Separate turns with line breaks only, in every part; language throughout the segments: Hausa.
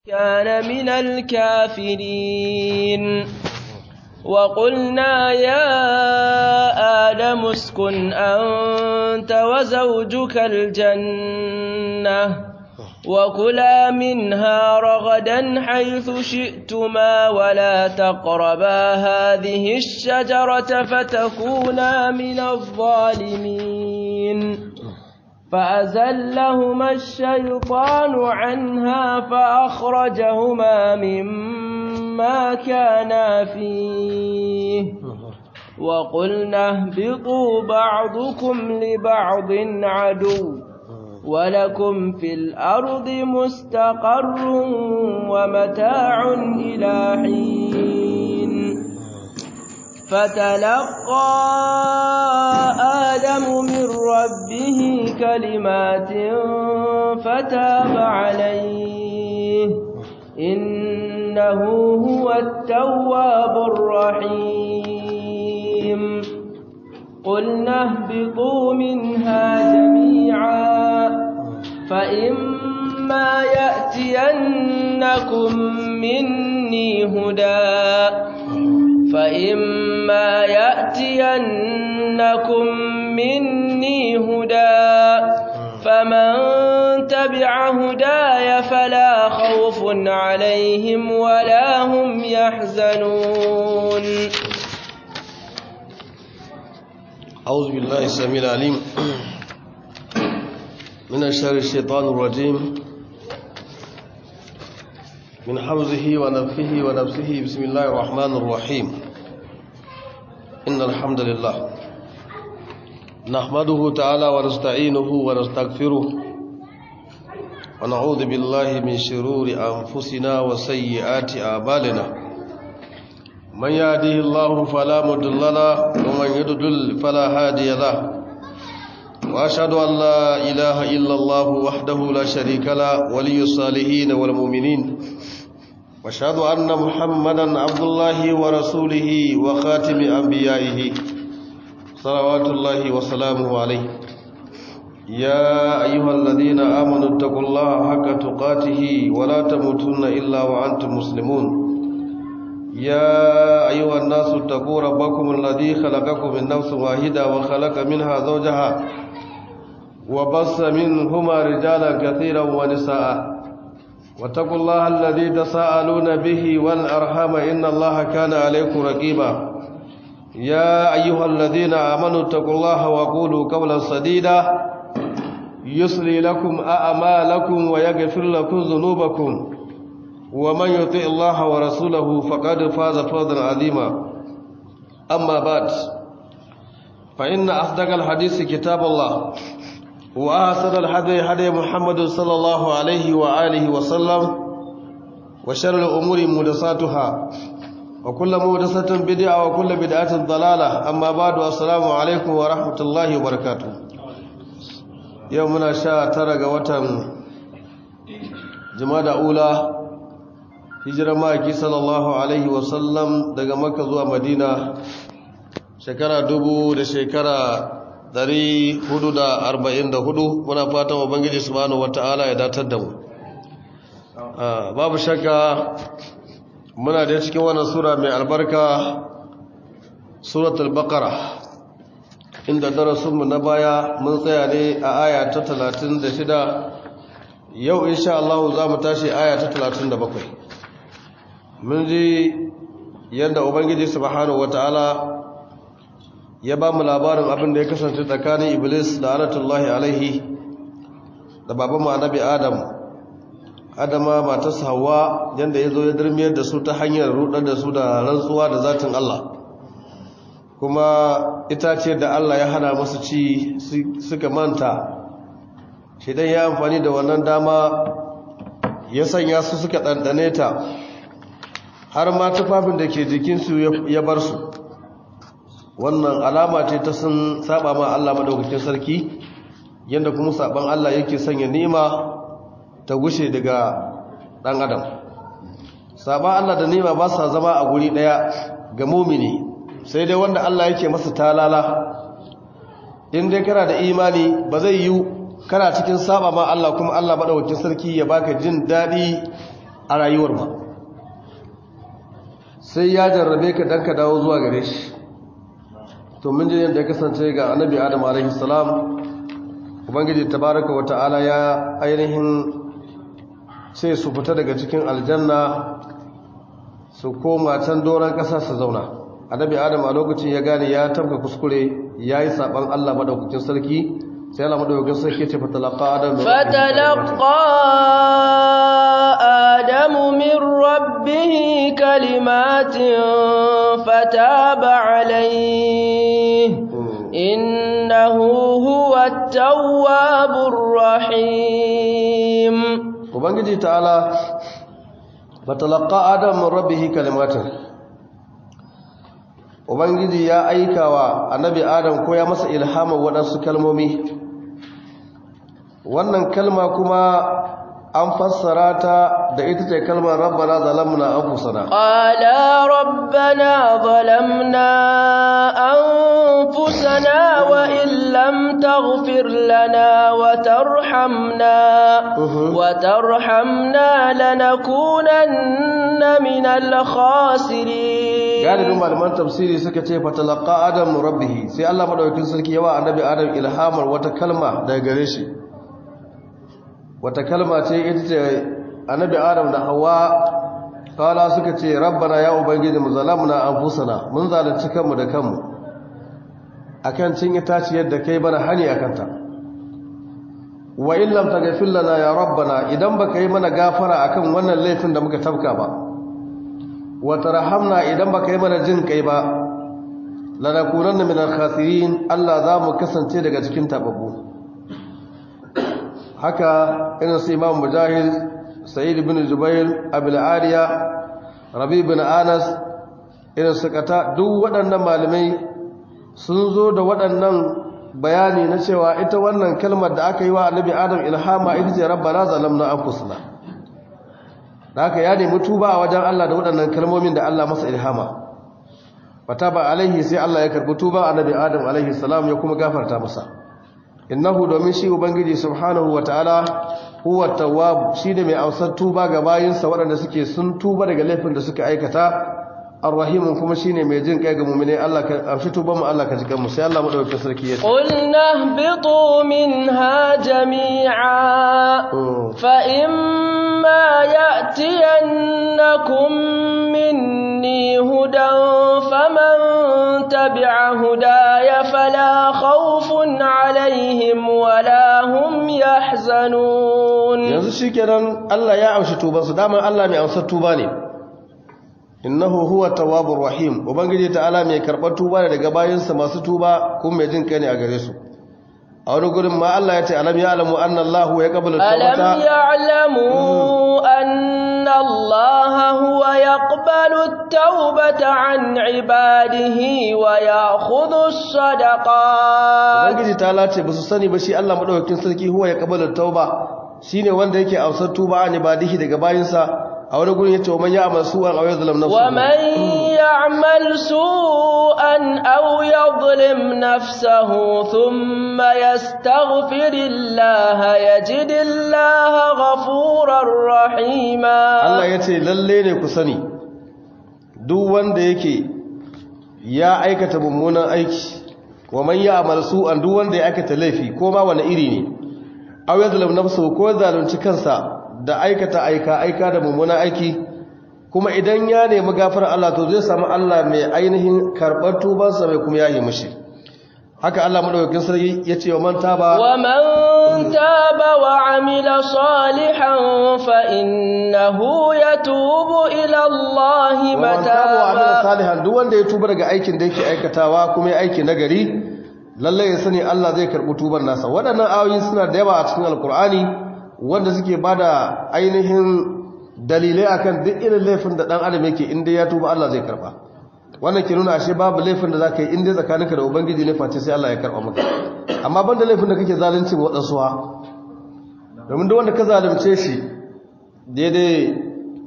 كان من الكافرين وقلنا يا آدم اسكن أنت وزوجك الجنة وكلا منها رغدا حيث شئتما ولا تقربا هذه الشجرة فتكونا من الظالمين فأزلهما الشيطان عنها فأخرجهما مما كانا فيه وقلنا اهبطوا بعضكم لبعض عدو ولكم في الأرض مستقر ومتاع إلى حين فتلقى آدم من ربه كلمات فتاب عليه إنه هو التواب الرحيم قلنا اهبطوا منها جميعا فإما يأتينكم مني هدى فإما يأتينكم مني هدى فمن تبع هداي فلا خوف عليهم ولا هم يحزنون
أعوذ بالله السميع العليم من الشر الشيطان الرجيم من حوزه ونفخه ونفسه بسم الله الرحمن الرحيم إن الحمد لله نحمده تعالى ونستعينه ونستغفره ونعوذ بالله من شرور أنفسنا وسيئات أعمالنا من يهده الله فلا مضل له ومن يضلل فلا هادي له واشهد ان لا اله الا الله وحده لا شريك له ولي الصالحين والمؤمنين واشهد ان محمدا عبد الله ورسوله وخاتم انبيائه صلوات الله وسلامه عليه يا ايها الذين امنوا اتقوا الله حق تقاته ولا تموتن الا وانتم مسلمون يا أيها الناس اتقوا ربكم الذي خلقكم من نفس واحدة وخلق منها زوجها وبص منهما رجالا كثيرا ونساء واتقوا الله الذي تساءلون به والأرحام إن الله كان عليكم رقيبا يا أيها الذين آمنوا اتقوا الله وقولوا قولا سديدا يصلي لكم أعمالكم ويغفر لكم ذنوبكم ومن يطع الله ورسوله فقد فاز فوزا عظيما أما بعد فإن أصدق الحديث كتاب الله وأحسن الحديث هدي محمد صلى الله عليه وآله وسلم وشر الأمور محدثاتها وكل محدثة بدعة وكل بدعة ضلالة أما بعد السلام عليكم ورحمة الله وبركاته يومنا شاء ترى وتم جماد أولى hijirar ma'aiki sallallahu alaihi wasallam daga maka zuwa madina shekara dubu da shekara dari hudu da arba'in da hudu muna fatan ubangiji subhanahu wata'ala ya datar da mu babu shakka muna da cikin wannan sura mai albarka suratul baqara inda darasinmu na baya mun tsaya ne a aya ta talatin da shida yau insha Allah za mu tashi aya ta talatin da bakwai mun ji yadda ubangiji subhanahu wataala ya ba mu labarin abin da ya kasance tsakanin iblis da anatullahi alaihi da baban mu annabi adam adama matarsa hawa yadda ya zo ya dirmiyar da su ta hanyar rudar da su da rantsuwa da zatin Allah kuma itace da Allah ya hana masu ci suka manta shi dan ya amfani da wannan dama ya sanya su suka ɗanɗane ta har ma tufafin da ke jikinsu ya bar su wannan alama ce ta sun saba ma Allah madaukakin sarki yadda kuma saban Allah yake sanya nima ta gushe daga dan adam saban Allah da nima ba sa zama a guri daya ga mumini sai dai wanda Allah yake masa talala in dai kana da imani ba zai yi kana cikin saba ma Allah kuma Allah madaukakin sarki ya baka jin dadi a rayuwar ba sai ya jarrabe ka dan ka dawo zuwa gare shi to mun ji yadda ya kasance ga annabi adam alaihi salam ubangiji tabaraka wa ta'ala ya ainihin sai su fita daga cikin aljanna su koma can doron ƙasa su zauna annabi adam a lokacin ya gane ya tabka kuskure ya yi saɓan allah maɗaukakin sarki sai allah maɗaukakin sarki ce fatalaqa adam
fatalaqa adamu min rabbihi kalimatin fataba alayhi innahu huwa at-tawwabur rahim
ubangiji ta'ala fatalaka adam min rabbihi kalimatin ubangiji ya aikawa annabi adam ko ya masa ilhama waɗansu kalmomi wannan kalma kuma an fassara ta da ita ce kalmar rabbana zalamna anfusana
qala rabbana zalamna anfusana wa in lam taghfir lana wa tarhamna wa tarhamna lanakunanna minal khasirin
galibin malaman tafsiri suka ce fatalaqa adam rabbih sai Allah madaukakin sarki yawa annabi adam ilhamar wata kalma daga gare shi wata kalma ce ita ce annabi adam da hawa kala suka ce rabbana ya ubangiji mu zalamna anfusana mun zalunci kanmu da kanmu akan cin itaciyar da kai bana hani akanta wa in lam taghfir lana ya rabbana idan baka yi mana gafara akan wannan laifin da muka tafka ba wa tarhamna idan baka yi mana jin kai ba lanakunanna minal khasirin Allah za mu kasance daga cikin tababbu haka irin su imam mujahid sa'id ibn jubair abul ariya rabi ibn anas irin su kata duk waɗannan malamai sun zo da waɗannan bayani na cewa ita wannan kalmar da aka yi wa annabi adam ilhama ita ce rabbana zalamna anfusana da haka ya nemi tuba a wajen Allah da waɗannan kalmomin da Allah masa ilhama fataba alaihi sai Allah ya karbi tuba annabi adam alaihi salam ya kuma gafarta masa innahu domin shi ubangiji subhanahu wataala huwa tawwab shine mai amsar tuba ga bayinsa waɗanda suke sun tuba daga laifin da suka aikata arrahim kuma shine mai jin kai ga mu'mine Allah ka amshi tuban mu Allah ka ji kanmu sai Allah madaukakin sarki ya ce
qulna bitu minha jami'a fa imma ya'tiyannakum minni hudan faman tabi'a hudaya fala khawfun alaihim wala hum yahzanun
yanzu shikenan Allah ya amshi tuban su dama Allah mai amsar tuba ne innahu huwa tawwabur rahim ubangiji ta'ala mai karbar tuba ne daga bayinsa masu tuba kuma mai jin kai ne a gare su a wani gurin ma Allah ya ce alam ya'lamu anna Allahu yaqbalu tawbata
alam ya'lamu anna Allah huwa yaqbalu at-taubata an ibadihi wa ya'khudhu as-sadaqat
ubangiji ta'ala ce basu sani ba shi Allah madaukakin sarki huwa yaqbalu at-tauba shine wanda yake amsar tuba an ibadihi daga bayinsa a wani gurin yace man ya'mal su'an aw yadhlim nafsuhu
wa man ya'mal su'an aw yadhlim nafsahu thumma yastaghfirillaha yajidillaha ghafurar rahima
Allah yace lalle ne ku sani duk wanda yake ya aikata mummunan aiki wa man ya'mal su'an duk wanda ya aikata laifi ko ma wani iri ne aw yadhlim nafsuhu ko zalunci kansa da aikata aika aika da mummunan aiki kuma idan ya nemi gafara Allah to zai samu Allah mai ainihin karɓar tubansa mai kuma yayi mishi haka Allah madaukakin sarki yace wa man taba
wa man taba wa amila salihan fa innahu yatubu ila Allah
mataba wa amila
mataba
salihan duk wanda ya tuba daga aikin da yake aikatawa kuma ya aiki nagari lalle ya sani Allah zai karɓi tuban nasa waɗannan ayoyi suna da yawa a cikin alkur'ani wanda suke bada ainihin dalilai akan duk irin laifin da dan adam yake inda ya tuba Allah zai karba wannan ke nuna ashe babu laifin da zaka yi inda tsakaninka da ubangiji ne face sai Allah ya karba maka amma banda laifin da kake zalunci wa wadansu ha domin duk wanda ka zalunce shi daidai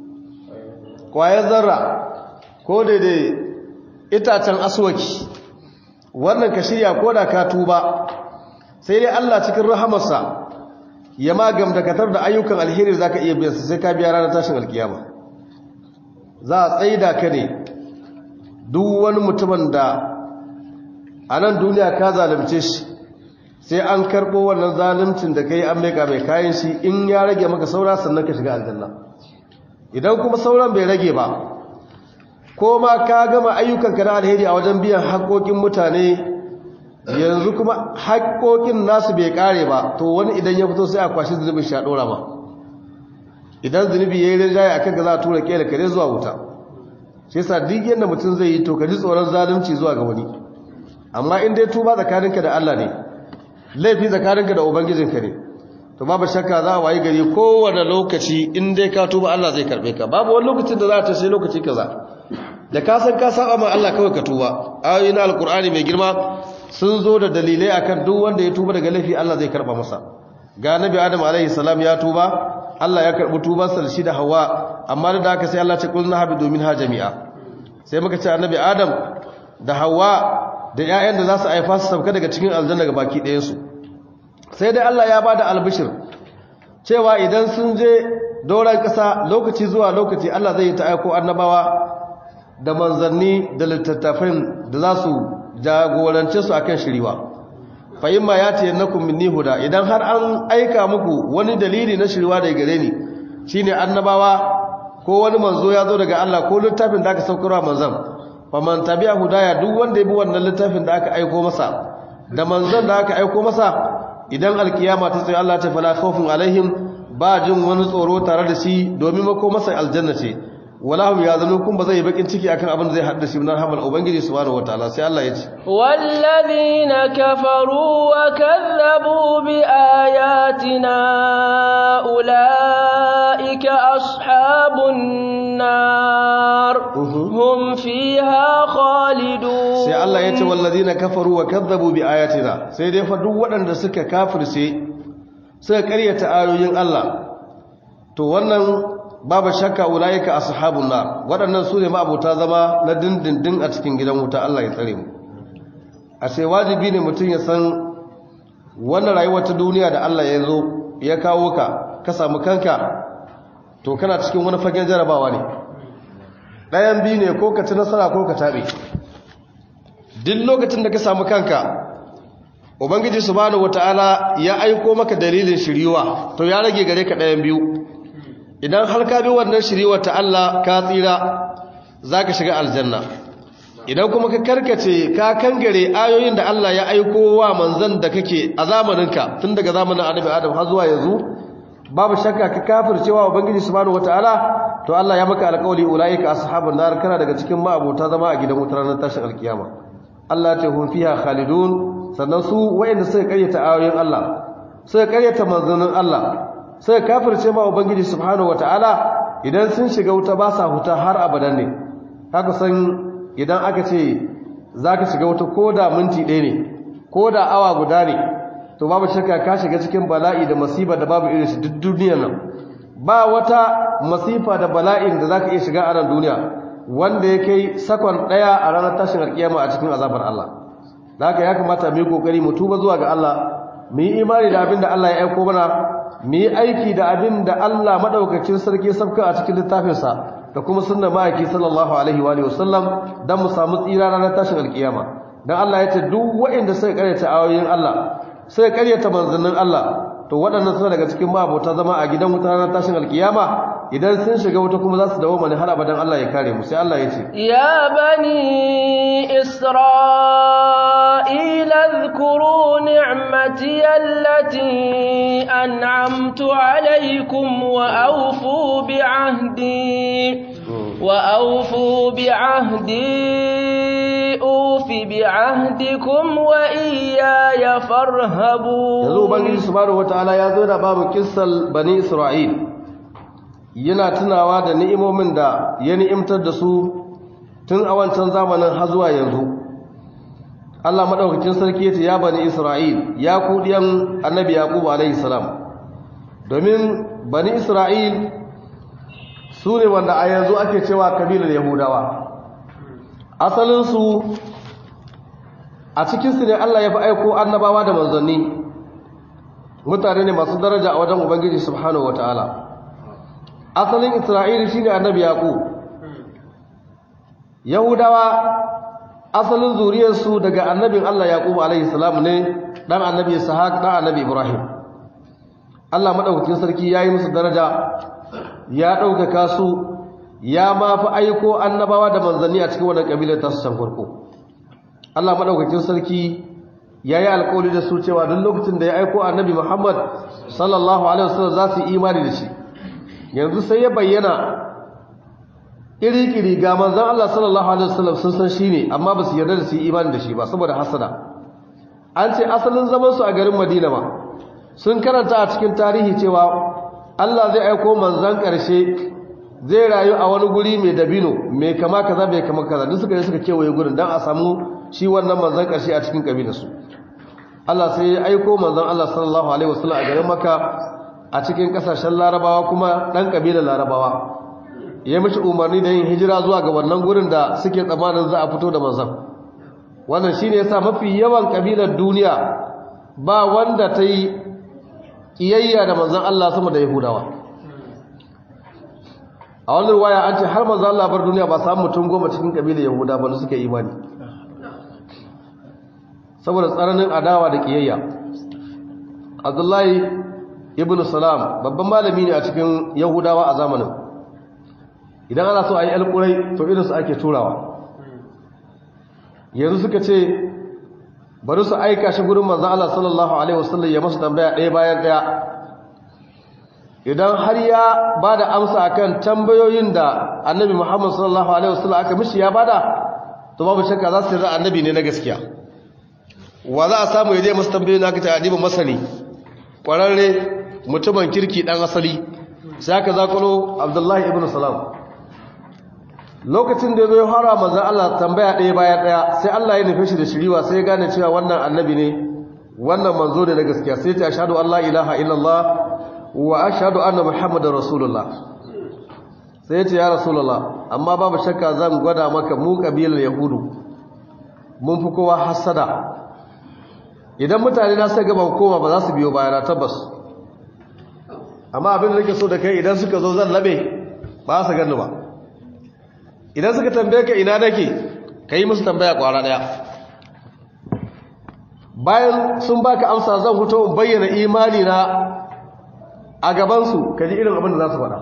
kwayar zarra ko daidai itacen aswaki wannan ka shirya ko da ka tuba sai dai Allah cikin rahamarsa ya ma gamdakatar da ayyukan alheri za ka iya biyan sai ka biya ranar tashin alkiyama za a tsaida ka ne duk wani mutumin da a nan duniya ka zalunce shi sai an karɓo wannan zaluncin da ka yi an meka mai kayan shi in ya rage maka saura sannan ka shiga aljanna idan kuma sauran bai rage ba ko ma ka gama ayyukanka na alheri a wajen biyan haƙoƙin mutane yanzu kuma haƙoƙin nasu bai ƙare ba to wani idan ya fito sai a kwashi zunubin shi a ɗora ba idan zunubi ya yi rinjaye a kan ga za a tura ƙela kare zuwa wuta shi yasa duk yadda mutum zai yi to ka ji tsoron zalunci zuwa ga wani amma in dai tuba tsakaninka da Allah ne laifi tsakaninka da ubangijinka ne to babu shakka za a wayi gari kowane lokaci in dai ka tuba Allah zai karbe ka babu wani lokacin da za ta sai lokaci kaza da ka san ka saba ma Allah kawai ka tuba ayoyin alkur'ani mai girma sun zo da dalilai akan duk wanda ya tuba daga laifi Allah zai karba masa ga nabi adam alaihi salam ya tuba Allah ya karbi tubansa da shi da hawa amma da haka sai Allah ce kullu habi domin ha jami'a sai muka ce annabi adam da hawa da ƴaƴan da za su haifa su sauka daga cikin aljanna ga baki ɗayan su sai dai Allah ya bada albishir cewa idan sun je doron ƙasa lokaci zuwa lokaci Allah zai yi ta aiko annabawa da manzanni da littattafin da za su jagorance su akan shiriwa fa imma yati yannakum minni huda idan har an aika muku wani dalili na shiriwa daga gare ni shine annabawa ko wani manzo ya zo daga Allah ko littafin da aka saukarwa manzon fa man tabi'a hudaya duk wanda ya bi wannan littafin da aka aiko masa da manzon da aka aiko masa idan alkiyama ta tsaye Allah ta fala khawfun alaihim ba jin wani tsoro tare da shi domin mako masa aljanna ce walahum yazunun kun ba zai yi bakin ciki akan abin da zai hadda shi nan hamal ubangiji subhanahu wataala sai Allah ya ce
wallazina kafaru wa kazzabu bi ayatina ulaika ashabun nar hum fiha khalidun
sai Allah ya ce wallazina kafaru wa kazzabu bi ayatina sai dai fa duk waɗanda suka kafirce suka karyata ayoyin Allah to wannan babu shakka ulaika ashabun nar waɗannan su ne ma'abota zama na dindindin a cikin gidan wuta Allah ya tsare mu a sai wajibi ne mutum ya san wannan rayuwar ta duniya da Allah ya zo ya kawo ka ka samu kanka to kana cikin wani fagen jarabawa ne ɗayan biyu ne ko ka ci nasara ko ka taɓe duk lokacin da ka samu kanka ubangiji subhanahu wataala ya aiko maka dalilin shiriwa to ya rage gare ka ɗayan biyu idan har ka bi wannan shiriwa ta Allah ka tsira zaka shiga aljanna idan kuma ka karkace ka kangare ayoyin da Allah ya aiko wa manzon da kake a zamaninka tun daga zamanin Annabi Adam har zuwa yanzu babu shakka ka kafircewa ubangiji subhanahu wataala to Allah ya maka alƙawari ulaika ashabun nar kana daga cikin ma'abota zama a gidan wutar ranar tashin alkiyama Allah ta hum fiha khalidun sannan su wayanda suka karyata ayoyin Allah suka karyata manzonin Allah suka kafirce ma ubangiji subhanahu wataala idan sun shiga wuta ba sa huta har abadan ne haka san idan aka ce zaka shiga wuta koda minti ɗaya ne koda awa guda ne to babu shakka ka shiga cikin bala'i da masifa da babu irin shi duk duniyar nan ba wata masifa da bala'in da zaka iya shiga a nan duniya wanda ya kai sakon daya a ranar tashin alkiyama a cikin azabar Allah da haka ya kamata mu yi kokari mu tuba zuwa ga Allah mu yi imani da abin da Allah ya aiko mana mu yi aiki da abin da Allah madaukakin sarki ya sabka a cikin littafinsa da kuma sunnar ma'aiki sallallahu alaihi wa alihi wasallam dan mu samu tsira ranar tashin alkiyama dan Allah ya ce duk waɗanda suka karyata ayoyin Allah sai karyata manzannin Allah to waɗannan suna daga cikin mabota zama a gidan wuta ranar tashin alkiyama idan sun shiga wuta kuma za su dawo mani har abadan Allah ya kare mu sai Allah ya ce
ya bani isra'ila dhkuru ni'mati allati an'amtu alaykum wa awfu bi ahdi wa awfu bi ahdi ufi bi ahdikum wa iyaya farhabu
yanzu ubangiji subhanahu wataala ya zo da babu kissal bani isra'il yana tunawa da ni'imomin da ya ni'imtar da su tun a wancan zamanin har zuwa yanzu Allah madaukakin sarki yace ya bani isra'il ya ku diyan annabi yaqub alayhi salam domin bani isra'il su ne wanda a yanzu ake cewa kabilar yahudawa asalinsu a cikinsu ne Allah ya fi aiko annabawa da manzanni mutane ne masu daraja a wajen ubangiji subhanahu wataala asalin isra'ili shine annabi yaqub yahudawa asalin zuriyarsu daga annabin Allah yaqub alaihi salam ne dan annabi ishaq dan annabi ibrahim Allah madaukakin sarki yayi musu daraja ya ɗaukaka su ya ma fi aiko annabawa da manzanni a cikin wannan kabilar ta su can farko Allah madaukakin sarki ya yi alkawari da su cewa duk lokacin da ya aiko annabi Muhammad sallallahu alaihi wasallam za su yi imani da shi yanzu sai ya bayyana iri-iri ga manzon Allah sallallahu alaihi wasallam sun san shi ne amma ba su yarda da su yi imani da shi ba saboda hasada an ce asalin zaman su a garin Madina ma sun karanta a cikin tarihi cewa Allah zai aiko manzon ƙarshe zai rayu a wani guri mai dabino mai kama kaza mai kama kaza duk suka yi suka kewaye gurin don a samu shi wannan manzon ƙarshe a cikin ƙabilarsu Allah sai ya aiko manzon Allah sallallahu alaihi wasallam a garin Makka a cikin ƙasashen Larabawa kuma ɗan ƙabilar Larabawa ya mishi umarni da yin hijira zuwa ga wannan gurin da suke tsammanin za a fito da manzon wannan shine yasa mafi yawan ƙabilar duniya ba wanda ta yi kiyayya da manzon Allah sama da Yahudawa a wannan waya an ce har manzon Allah bar duniya ba samu mutum goma cikin kabilar Yahuda ba suka imani saboda tsananin adawa da kiyayya Abdullahi ibn Salam babban malami ne a cikin Yahudawa a zamanin idan ana so a yi alƙurai to irin su ake turawa yanzu suka ce bari su aika shi gurin manzo Allah sallallahu alaihi wasallam ya masa tambaya ɗaya bayan ɗaya idan har ya bada amsa akan tambayoyin da Annabi Muhammad sallallahu alaihi wasallam aka mishi ya bada to babu shakka za su yarda annabi ne na gaskiya wa za a samu yaje masa tambayoyin aka ta adiba masani kwararre mutumin kirki dan asali sai aka zakulo Abdullahi ibn Salam lokacin da zai fara manzon Allah tambaya ɗaya bayan ɗaya sai Allah ya nufe shi da shiriwa sai ya gane cewa wannan annabi ne wannan manzo ne na gaskiya sai ta ashhadu an la ilaha illallah wa ashhadu anna muhammadar rasulullah sai ya ce ya rasulullah amma babu shakka zan gwada maka mu kabilar yahudu mun fi kowa hasada idan mutane na sai gaba koma ba za su biyo bayana tabbas amma abin da nake so da kai idan suka zo zan labe ba su gani ba idan suka tambaye ka ina nake ka yi musu tambaya kwara daya bayan sun baka amsa zan fito in bayyana imani na a gabansu ka ji irin abin da za su faɗa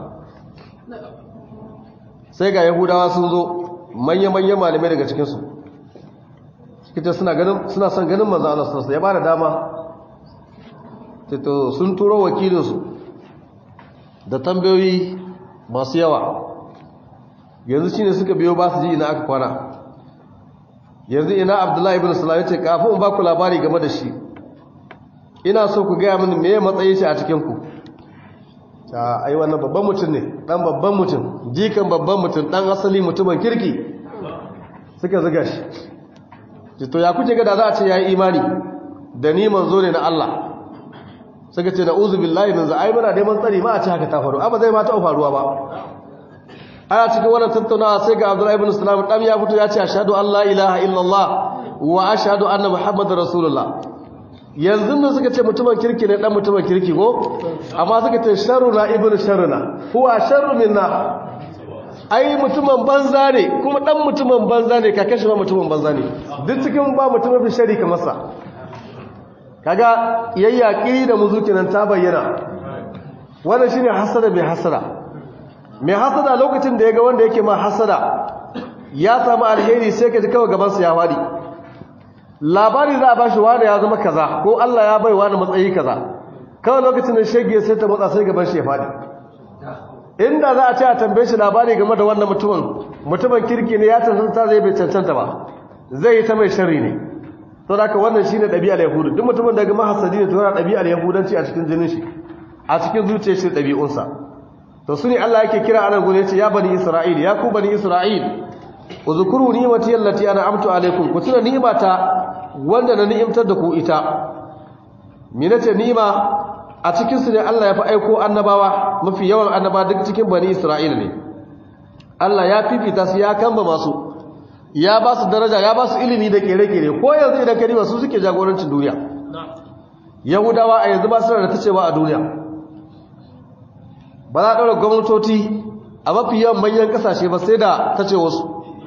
sai ga yahudawa sun zo manya-manya malamai daga cikinsu kita suna ganin suna son ganin manzo Allah sallallahu ya bada dama to sun turo wakilinsu da tambayoyi masu yawa yanzu shine suka biyo ba su ji ina aka kwana yanzu ina Abdullahi ibn Salam yace kafin in ba ku labari game da shi ina so ku gaya mini meye matsayin shi a cikin ku ta ai wannan babban mutum ne dan babban mutum jikan babban mutum dan asali mutumin kirki suka zuga shi to ya kuke ga da za a ce yayi imani da ni manzo ne na Allah suka ce na'uzu billahi min za'ai muna neman tsari ma a ce haka ta faru amma zai ma ta faruwa ba aya cikin wannan tattaunawa sai ga Abdullahi ibn Salam dan ya fito ya ce ashhadu an la ilaha illallah wa ashhadu anna muhammadar rasulullah yanzu ne suka ce mutumin kirki ne dan mutumin kirki ko amma suka ce sharruna ibnu sharruna huwa sharru minna ai mutumin banza ne kuma dan mutumin banza ne ka kashe ma mutumin banza ne duk cikin ba mutumin fi shari kamar sa kaga yayyaki da muzuki nan ta bayyana wannan shine hasada mai hasada mai hasada lokacin da yaga wanda yake ma hasada ya samu alheri sai ka ji kawai gaban sa ya wadi labari za a ba shi wani ya zama kaza ko Allah ya bai wani matsayi kaza kawai lokacin da shege sai ta matsa sai gaban shi ya fadi inda za a ce a tambaye shi labari game da wannan mutumin mutumin kirki ne ya cancanta zai bai cancanta ba zai yi ta mai sharri ne to da wannan shine ɗabi'ar yahudu duk mutumin daga mahasadi ne to yana ɗabi'ar yahudanci a cikin jinin shi a cikin zuciyar shi ɗabi'unsa to su ne Allah yake kira anan gure ce ya bani isra'il ya ku bani isra'il uzkuru ni'mati allati an'amtu alaykum ku tuna ni'mata wanda na ni'imtar da ku ita minace ni'ima a cikin su ne Allah ya fi aiko annabawa mafi yawan annaba duk cikin bani isra'il ne Allah ya fifita su ya kamba masu ya ba su daraja ya ba su ilimi da kere-kere ko yanzu idan ka riba su suke jagorancin duniya yahudawa a yanzu ba su da ta cewa a duniya ba za a ɗaura gwamnatoci a mafi yawan manyan ƙasashe ba sai da ta ce wasu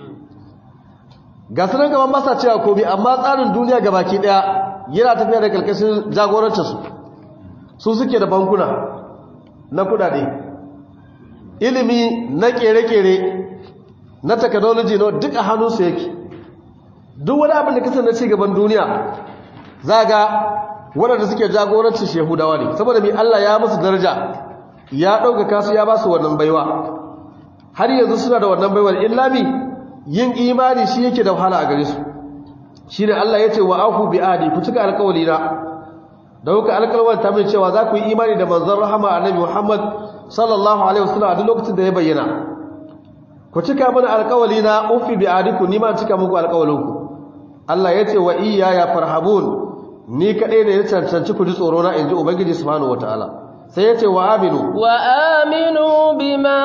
ga sunan gaban masa cewa komi amma tsarin duniya ga baki ɗaya yana tafiya da ƙarƙashin jagorancinsu su suke da bankuna na kudade ilimi na ƙere-ƙere na technology na duk a hannunsu yake duk wani abin da kasar na cigaban duniya za ga waɗanda suke jagorancin shehudawa ne saboda mai Allah ya musu daraja ya ɗaukaka su ya ba su wannan baiwa har yanzu suna da wannan baiwar illami yin imani shi yake da wahala a gare su shi ne Allah ya ce wa aku bi adi ku cika alkawali na da kuka alkalwar ta mai cewa za ku yi imani da manzon rahama annabi Muhammad sallallahu alaihi wasallam a duk lokacin da ya bayyana ku cika mana alkawali na ufi bi adiku ni ma cika muku alkawalinku Allah ya ce wa iya ya farhabun ni kaɗai ne ya cancanci ku ji tsoro na inji ubangiji subhanahu wataala sai ya ce wa aminu
wa aminu bima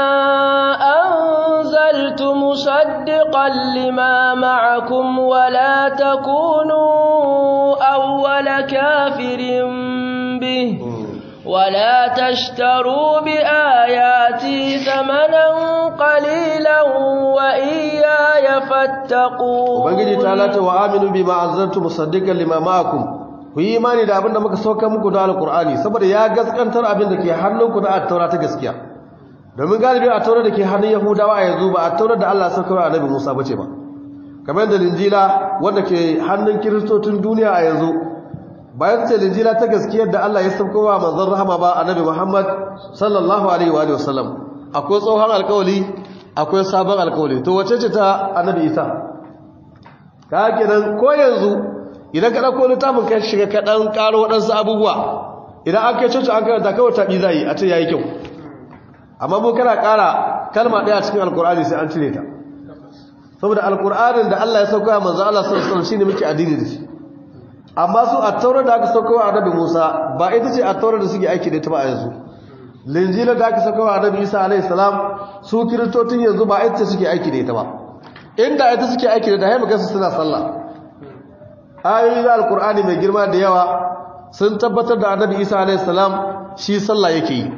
anzaltu musaddiqan lima ma'akum wa la takunu awwala kafirin bih ولا تشتروا بآياتي ثمنا قليلا وإياي فاتقون
ubangiji ta lata wa aminu bima anzaltu musaddiqan lima ma'akum ku yi imani da abinda muka sauka muku da alqur'ani saboda ya gaskantar abinda ke hannunku da at-taura ta gaskiya domin galibi at-taura da ke hannun yahudawa a yanzu ba at-taura da Allah sauka wa annabi Musa bace ba kamar da linjila wanda ke hannun kiristocin duniya a yanzu bayan ce linjila ta gaskiyar da Allah ya sauka wa manzon rahama ba annabi Muhammad sallallahu alaihi wa sallam akwai tsohon alkawali akwai sabon alkawali to wace ce ta annabi Isa ka kenan ko yanzu idan ka dauko littafin ka shiga ka dan karo wadansu abubuwa idan an kai coci an karanta kawai tabi zai a ce yayi kyau amma mu kana kara kalma daya cikin alkur'ani sai an cire ta saboda alkur'anin da Allah ya sauka wa manzon Allah sallallahu alaihi wasallam shine muke addini da shi amma su a taurar da aka sauka wa annabi Musa ba ita ce a taurar da suke aiki da ita ba a yanzu linjila da aka sauka wa annabi Isa alaihi salam su kiristocin yanzu ba ita suke aiki da ita ba inda ita suke aiki da ita hai magana suna sallah ayoyi da alqur'ani mai girma da yawa sun tabbatar da annabi Isa alaihi salam shi sallah yake yi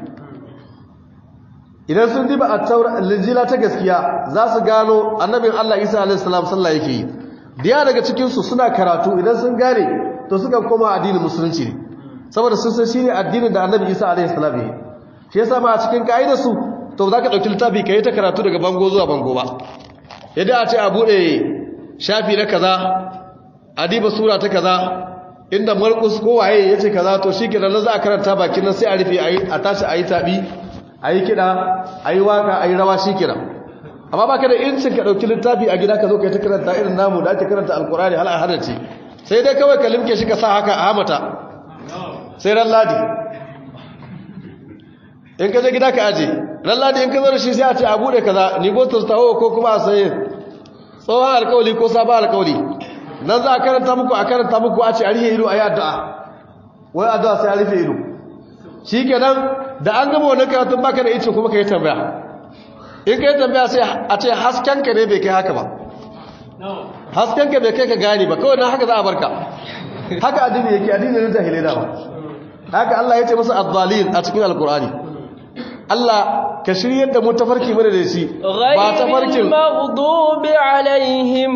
idan sun diba a taurar linjila ta gaskiya za su gano annabin Allah Isa alaihi salam sallah yake yi diya daga cikinsu suna karatu idan sun gane to suka koma addinin musulunci ne saboda sun san shine addinin da annabi isa alaihi salam ya shi yasa ma a cikin ka'idar su to za ka ɗauki littafi ka yi ta karatu daga bango zuwa bango ba yadda a ce a buɗe shafi na kaza a diba sura ta kaza inda markus ko waye ya ce kaza to shi kenan za a karanta bakin nan sai a rufe a tashi a yi taɓi a yi kiɗa a yi waka a yi rawa shi kenan amma baka da incin ka dauki littafi a gida ka zo kai ta karanta irin namu da ake karanta alkurani hal ahadace sai dai kawai ka limke shi ka sa haka a hamata sai ran ladi in ka je gida ka aje ran ladi in ka zo da shi sai a ce a bude kaza ni go tawo ko kuma a saye tsohon alkawali ko sabon alkawali nan za a karanta muku a karanta muku a ce a rihe ido a yi addu'a wai addu'a sai a rufe ido shi kenan da an gama wannan karatun baka da icin kuma ka yi tambaya in ka yi tambaya sai a ce haskenka ne bai kai haka ba haskenka bai kai ka gani ba kawai na haka za a barka haka addini yake addini na jahilai da ba haka Allah ya ce masa addalin a cikin alkur'ani Allah ka shiryar da mu tafarki mana da shi ba tafarkin
maghdubi alaihim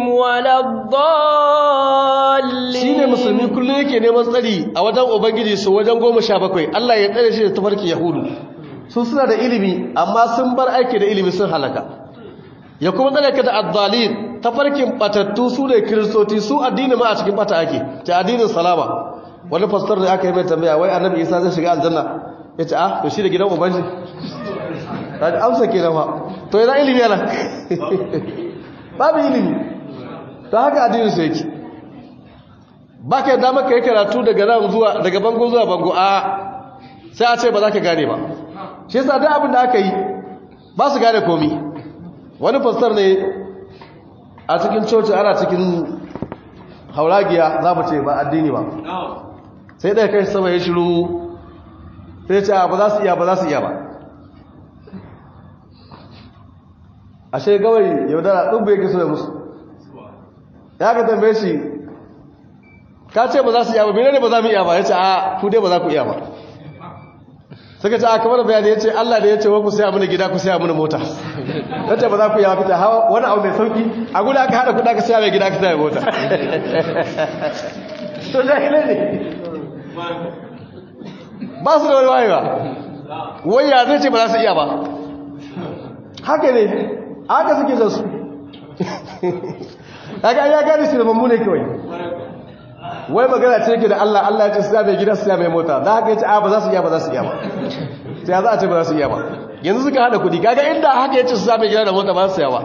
waladdallin
shine musulmi kullum yake neman tsari a wajen ubangiji su wajen goma sha bakwai Allah ya tsare shi da tafarkin yahudu su suna da ilimi amma sun bar aiki da ilimi sun halaka ya kuma tsare ka da addalin tafarkin batattu su ne kiristoci su addini ma a cikin bata ake ta addinin salama wani fastor da aka yi mai tambaya wai annabi isa zai shiga aljanna ya ce ah to shi da gidan ubanshi ta ji amsa ke nafa to yana ilimi yana babu ilimi ta haka addinin su yake ba ka yadda maka yi karatu daga nan zuwa daga bango zuwa bango a sai a ce ba za ka gane ba shi yasa duk abin da aka yi ba su gane komi wani fastor ne a cikin coci ana cikin hauragiya za mu ce ba addini ba sai ɗaya kai sama ya shiru sai ce ba za su iya ba za su iya ba ashe gawai yaudara ɗin bai kiso da musu ya ka tambaye shi ka ce ba za su iya ba menene ba za mu iya ba yace a ku dai ba za ku iya ba suka ce a kamar bayani yace Allah da yace wa ku saya mana gida ku saya mana mota yace ba za ku iya ba kace hawa wani abu mai sauki a guda aka hada kuɗa ka saya mai gida ka saya mota to jahilai ne ba su da wani wayewa waya zai ce ba za su iya ba haka ne haka suke zan su haka ya gani su da mummune kawai wai magana ce ke da Allah Allah ya ce su mai gida su mai mota da haka ya ce a ba za su iya ba za su iya ba sai za a ce ba za su iya ba yanzu suka hada kudi kaga inda haka ya ce su mai gida da mota ba su iya ba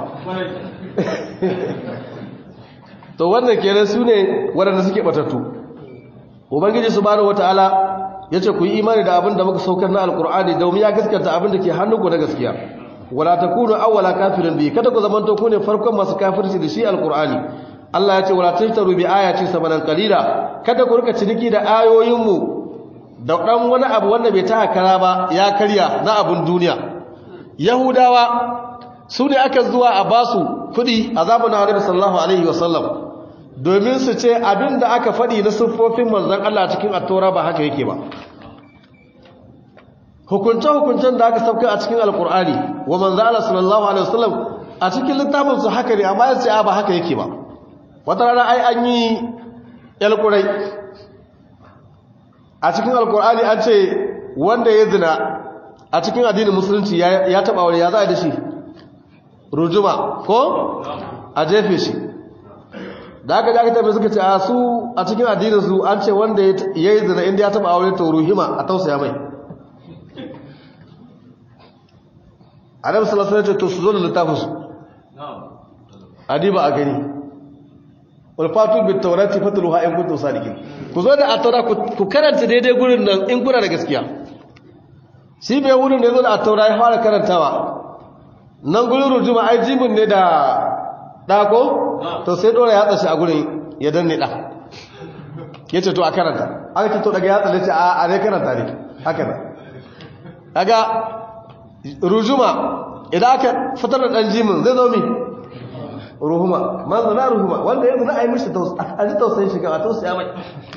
to wannan kenan su ne waɗanda suke batattu ubangiji subhanahu wataala yace ku yi imani da abin da muka saukar na alqur'ani domin ya gaskata abin da ke hannunku na gaskiya wala takunu awwala kafirin bi kada ku zamanto ku ne farkon masu kafirci da shi alqur'ani Allah ya ce wala tashtaru bi ayati samanan qalila kada ku rika ciniki da ayoyin mu da dan wani abu wanda bai ta kara ba ya karya na abun duniya yahudawa su ne aka zuwa a basu kudi azabun nabi sallallahu alaihi wasallam domin su ce abin da aka faɗi na siffofin manzan Allah cikin attora ba haka yake ba hukunce-hukuncen da aka sauka a cikin alkur'ani wa manzan Allah sallallahu alaihi wasallam a cikin littafinsu haka ne amma yace ba haka yake ba wata rana ai an yi yalkurai a cikin alkur'ani an ce wanda ya zina a cikin addinin musulunci ya taɓa wani ya za a da shi rujuma ko a jefe shi da aka ji aka tafi suka ce a su a cikin addininsu an ce wanda ya yi zina inda ya taba aure to ruhima a tausaya mai annabi sallallahu alaihi wasallam to su zo da littafin su adiba a gani wal fatu bit tawrati fatluha in kuntum sadiqin ku zo da at-taura ku karanta daidai gurin nan in kuna da gaskiya shi bai wurin da zo da at-taura ya fara karantawa nan gurin rujuma ai jibin ne da dako to sai dora ya tsashi a gurin ya danne da ya ce to a karanta aka ce to daga ya tsalle ce a ne karanta ne haka da daga rujuma idan aka fitar da dan jimin zai zo mi ruhuma man zana ruhuma wanda yanzu na a yi mishi a ji tausayin shiga a tausaya mai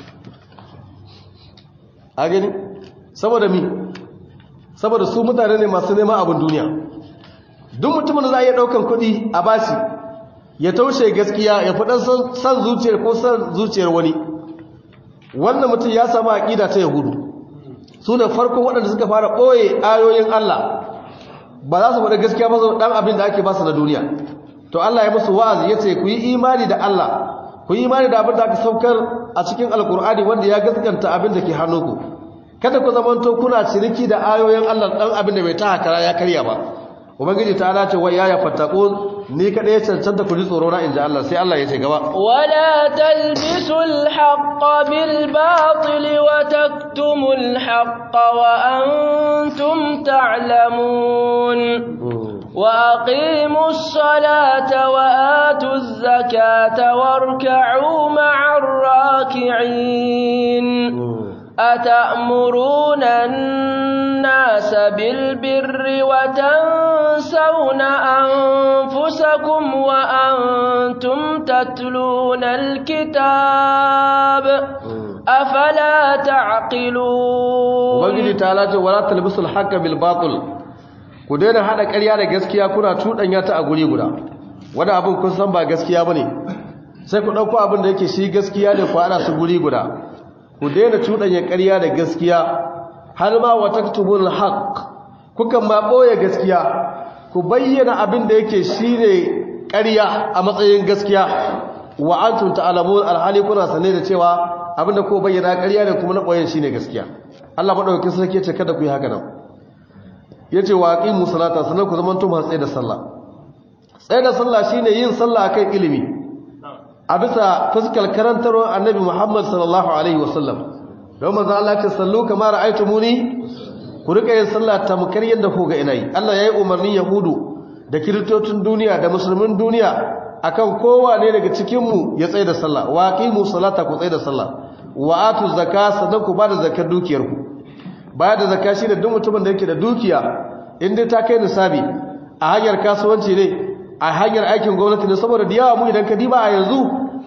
a gani saboda mi saboda su mutane ne masu neman abin duniya duk mutumin da za a iya ɗaukan kuɗi a bashi ya taushe gaskiya ya fi san zuciyar ko san zuciyar wani wannan mutum ya samu aƙida ta yahudu su ne farko waɗanda suka fara ɓoye ayoyin Allah ba za su faɗa gaskiya ba ɗan abin da ake ba su na duniya to Allah ya musu wa'azi ya ce ku yi imani da Allah ku yi imani da abin da aka saukar a cikin alkur'ani wanda ya gaskanta abin da ke hannunku kada ku zamanto kuna ciniki da ayoyin Allah ɗan abin da bai ta hakara ya karya ba ubangiji ta ala ce wai ya fattaqun ni kada ya cancanta ku ji tsoro na inji Allah sai Allah ya ce gaba
wala talbisul haqqa bil batil wa taktumul haqqa wa antum ta'lamun wa aqimus salata wa atuz zakata warka'u ma'ar raki'in أتأمرون الناس بالبر وتنسون أنفسكم وأنتم تتلون الكتاب أفلا تعقلون
وبنجي تعالى ولا تلبسوا الحق بالباطل ku daina hada ƙarya da gaskiya kuna cuɗanya ta a guri guda wani abin kun san ba gaskiya bane sai ku ɗauko abin da yake shi gaskiya ne ku hada su guri guda ku daina cuɗanya ƙarya da gaskiya har ma wa taktubul haqq kukan ma ɓoye gaskiya ku bayyana abin da yake shine ƙarya a matsayin gaskiya wa antum ta'lamun alhali kuna sane da cewa abin da ko bayyana ƙarya ne kuma na ɓoyen shine gaskiya Allah madaukakin sarki ya ce kada ku yi haka nan yace wa aqimu salata sanan ku zaman to masu tsaye da sallah tsaye da sallah shine yin sallah akan ilimi a bisa fuskar karantarwar annabi Muhammad sallallahu Alaihi wasallam don maza Allah ce sallu kamar ra'aitu muni ku rika yin sallah tamkar yadda ku ga ina yi Allah ya yi umarnin yahudu da kiristocin duniya da musulmin duniya akan kowane daga cikinmu ya tsaye da sallah wa qimu salata ku tsaye da sallah wa atu zakka sannan ku ba da zakar dukiyarku baya da zakka shine duk mutumin da yake da dukiya in dai ta kai nisabi a hanyar kasuwanci ne a hanyar aikin gwamnati ne saboda da yawa mu idan ka diba a yanzu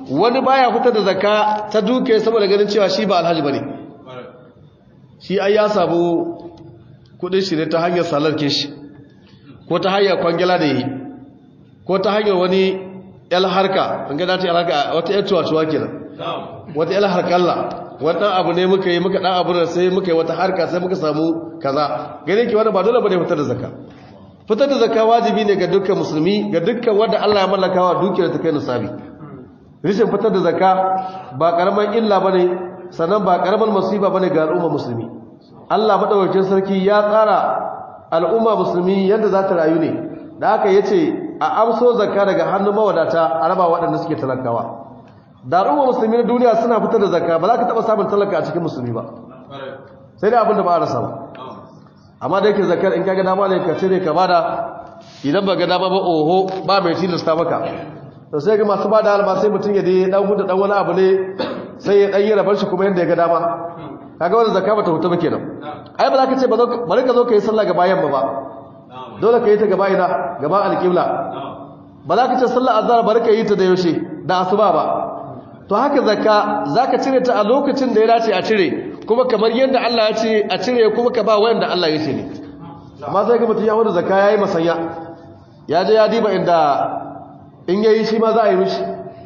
wani baya fitar da zakka ta duke saboda ganin cewa shi ba alhaji bane shi ai ya samu kudin shi ne ta hanyar salarkin shi ko ta hanyar kwangila da yi ko ta hanyar wani yal harka an gada ta harka wata yar tuwa kenan wata yal harkalla wannan abu ne muka yi muka dan abu da sai muka yi wata harka sai muka samu kaza gane ki wannan ba dole bane fitar da zakka fitar da zakka wajibi ne ga dukkan musulmi ga dukkan wanda Allah ya mallaka wa dukiyar ta kai nisabi rishin fitar da zakka ba karaman illa bane sannan ba karaman musiba bane ga al'umma musulmi Allah madaukakin sarki ya tsara al'umma musulmi yadda za ta rayu ne da aka yace a amso zakka daga hannun mawadata a raba waɗanda suke talakawa da al'umma musulmi na duniya suna fitar da zakka ba za ka taɓa samun talaka a cikin musulmi ba sai dai abin da ba a rasa ba amma da yake zakkar in kaga dama ne ka cire ka bada idan ba ga dama ba oho ba mai tilasta maka to sai ga masu bada alba sai mutum ya dai dan huda dan wani abu ne sai ya dan yi rabar shi kuma yanda ya ga dama kaga wannan zakka bata huta ba kenan ai ba za ka ce bari ka zo ka yi sallah gaba yamma ba dole ka yi ta gaba ina gaba alƙibla ba za ka ce sallah azhar bari ka yi ta da yaushe da asuba ba to haka zakka zaka cire ta a lokacin da ya dace a cire kuma kamar yadda Allah ya ce a cire kuma ka ba wanda Allah ya ce ne amma sai ga mutum ya hudu zakka yayi masanya ya je ya diba inda in yayi shi ma za a yi mishi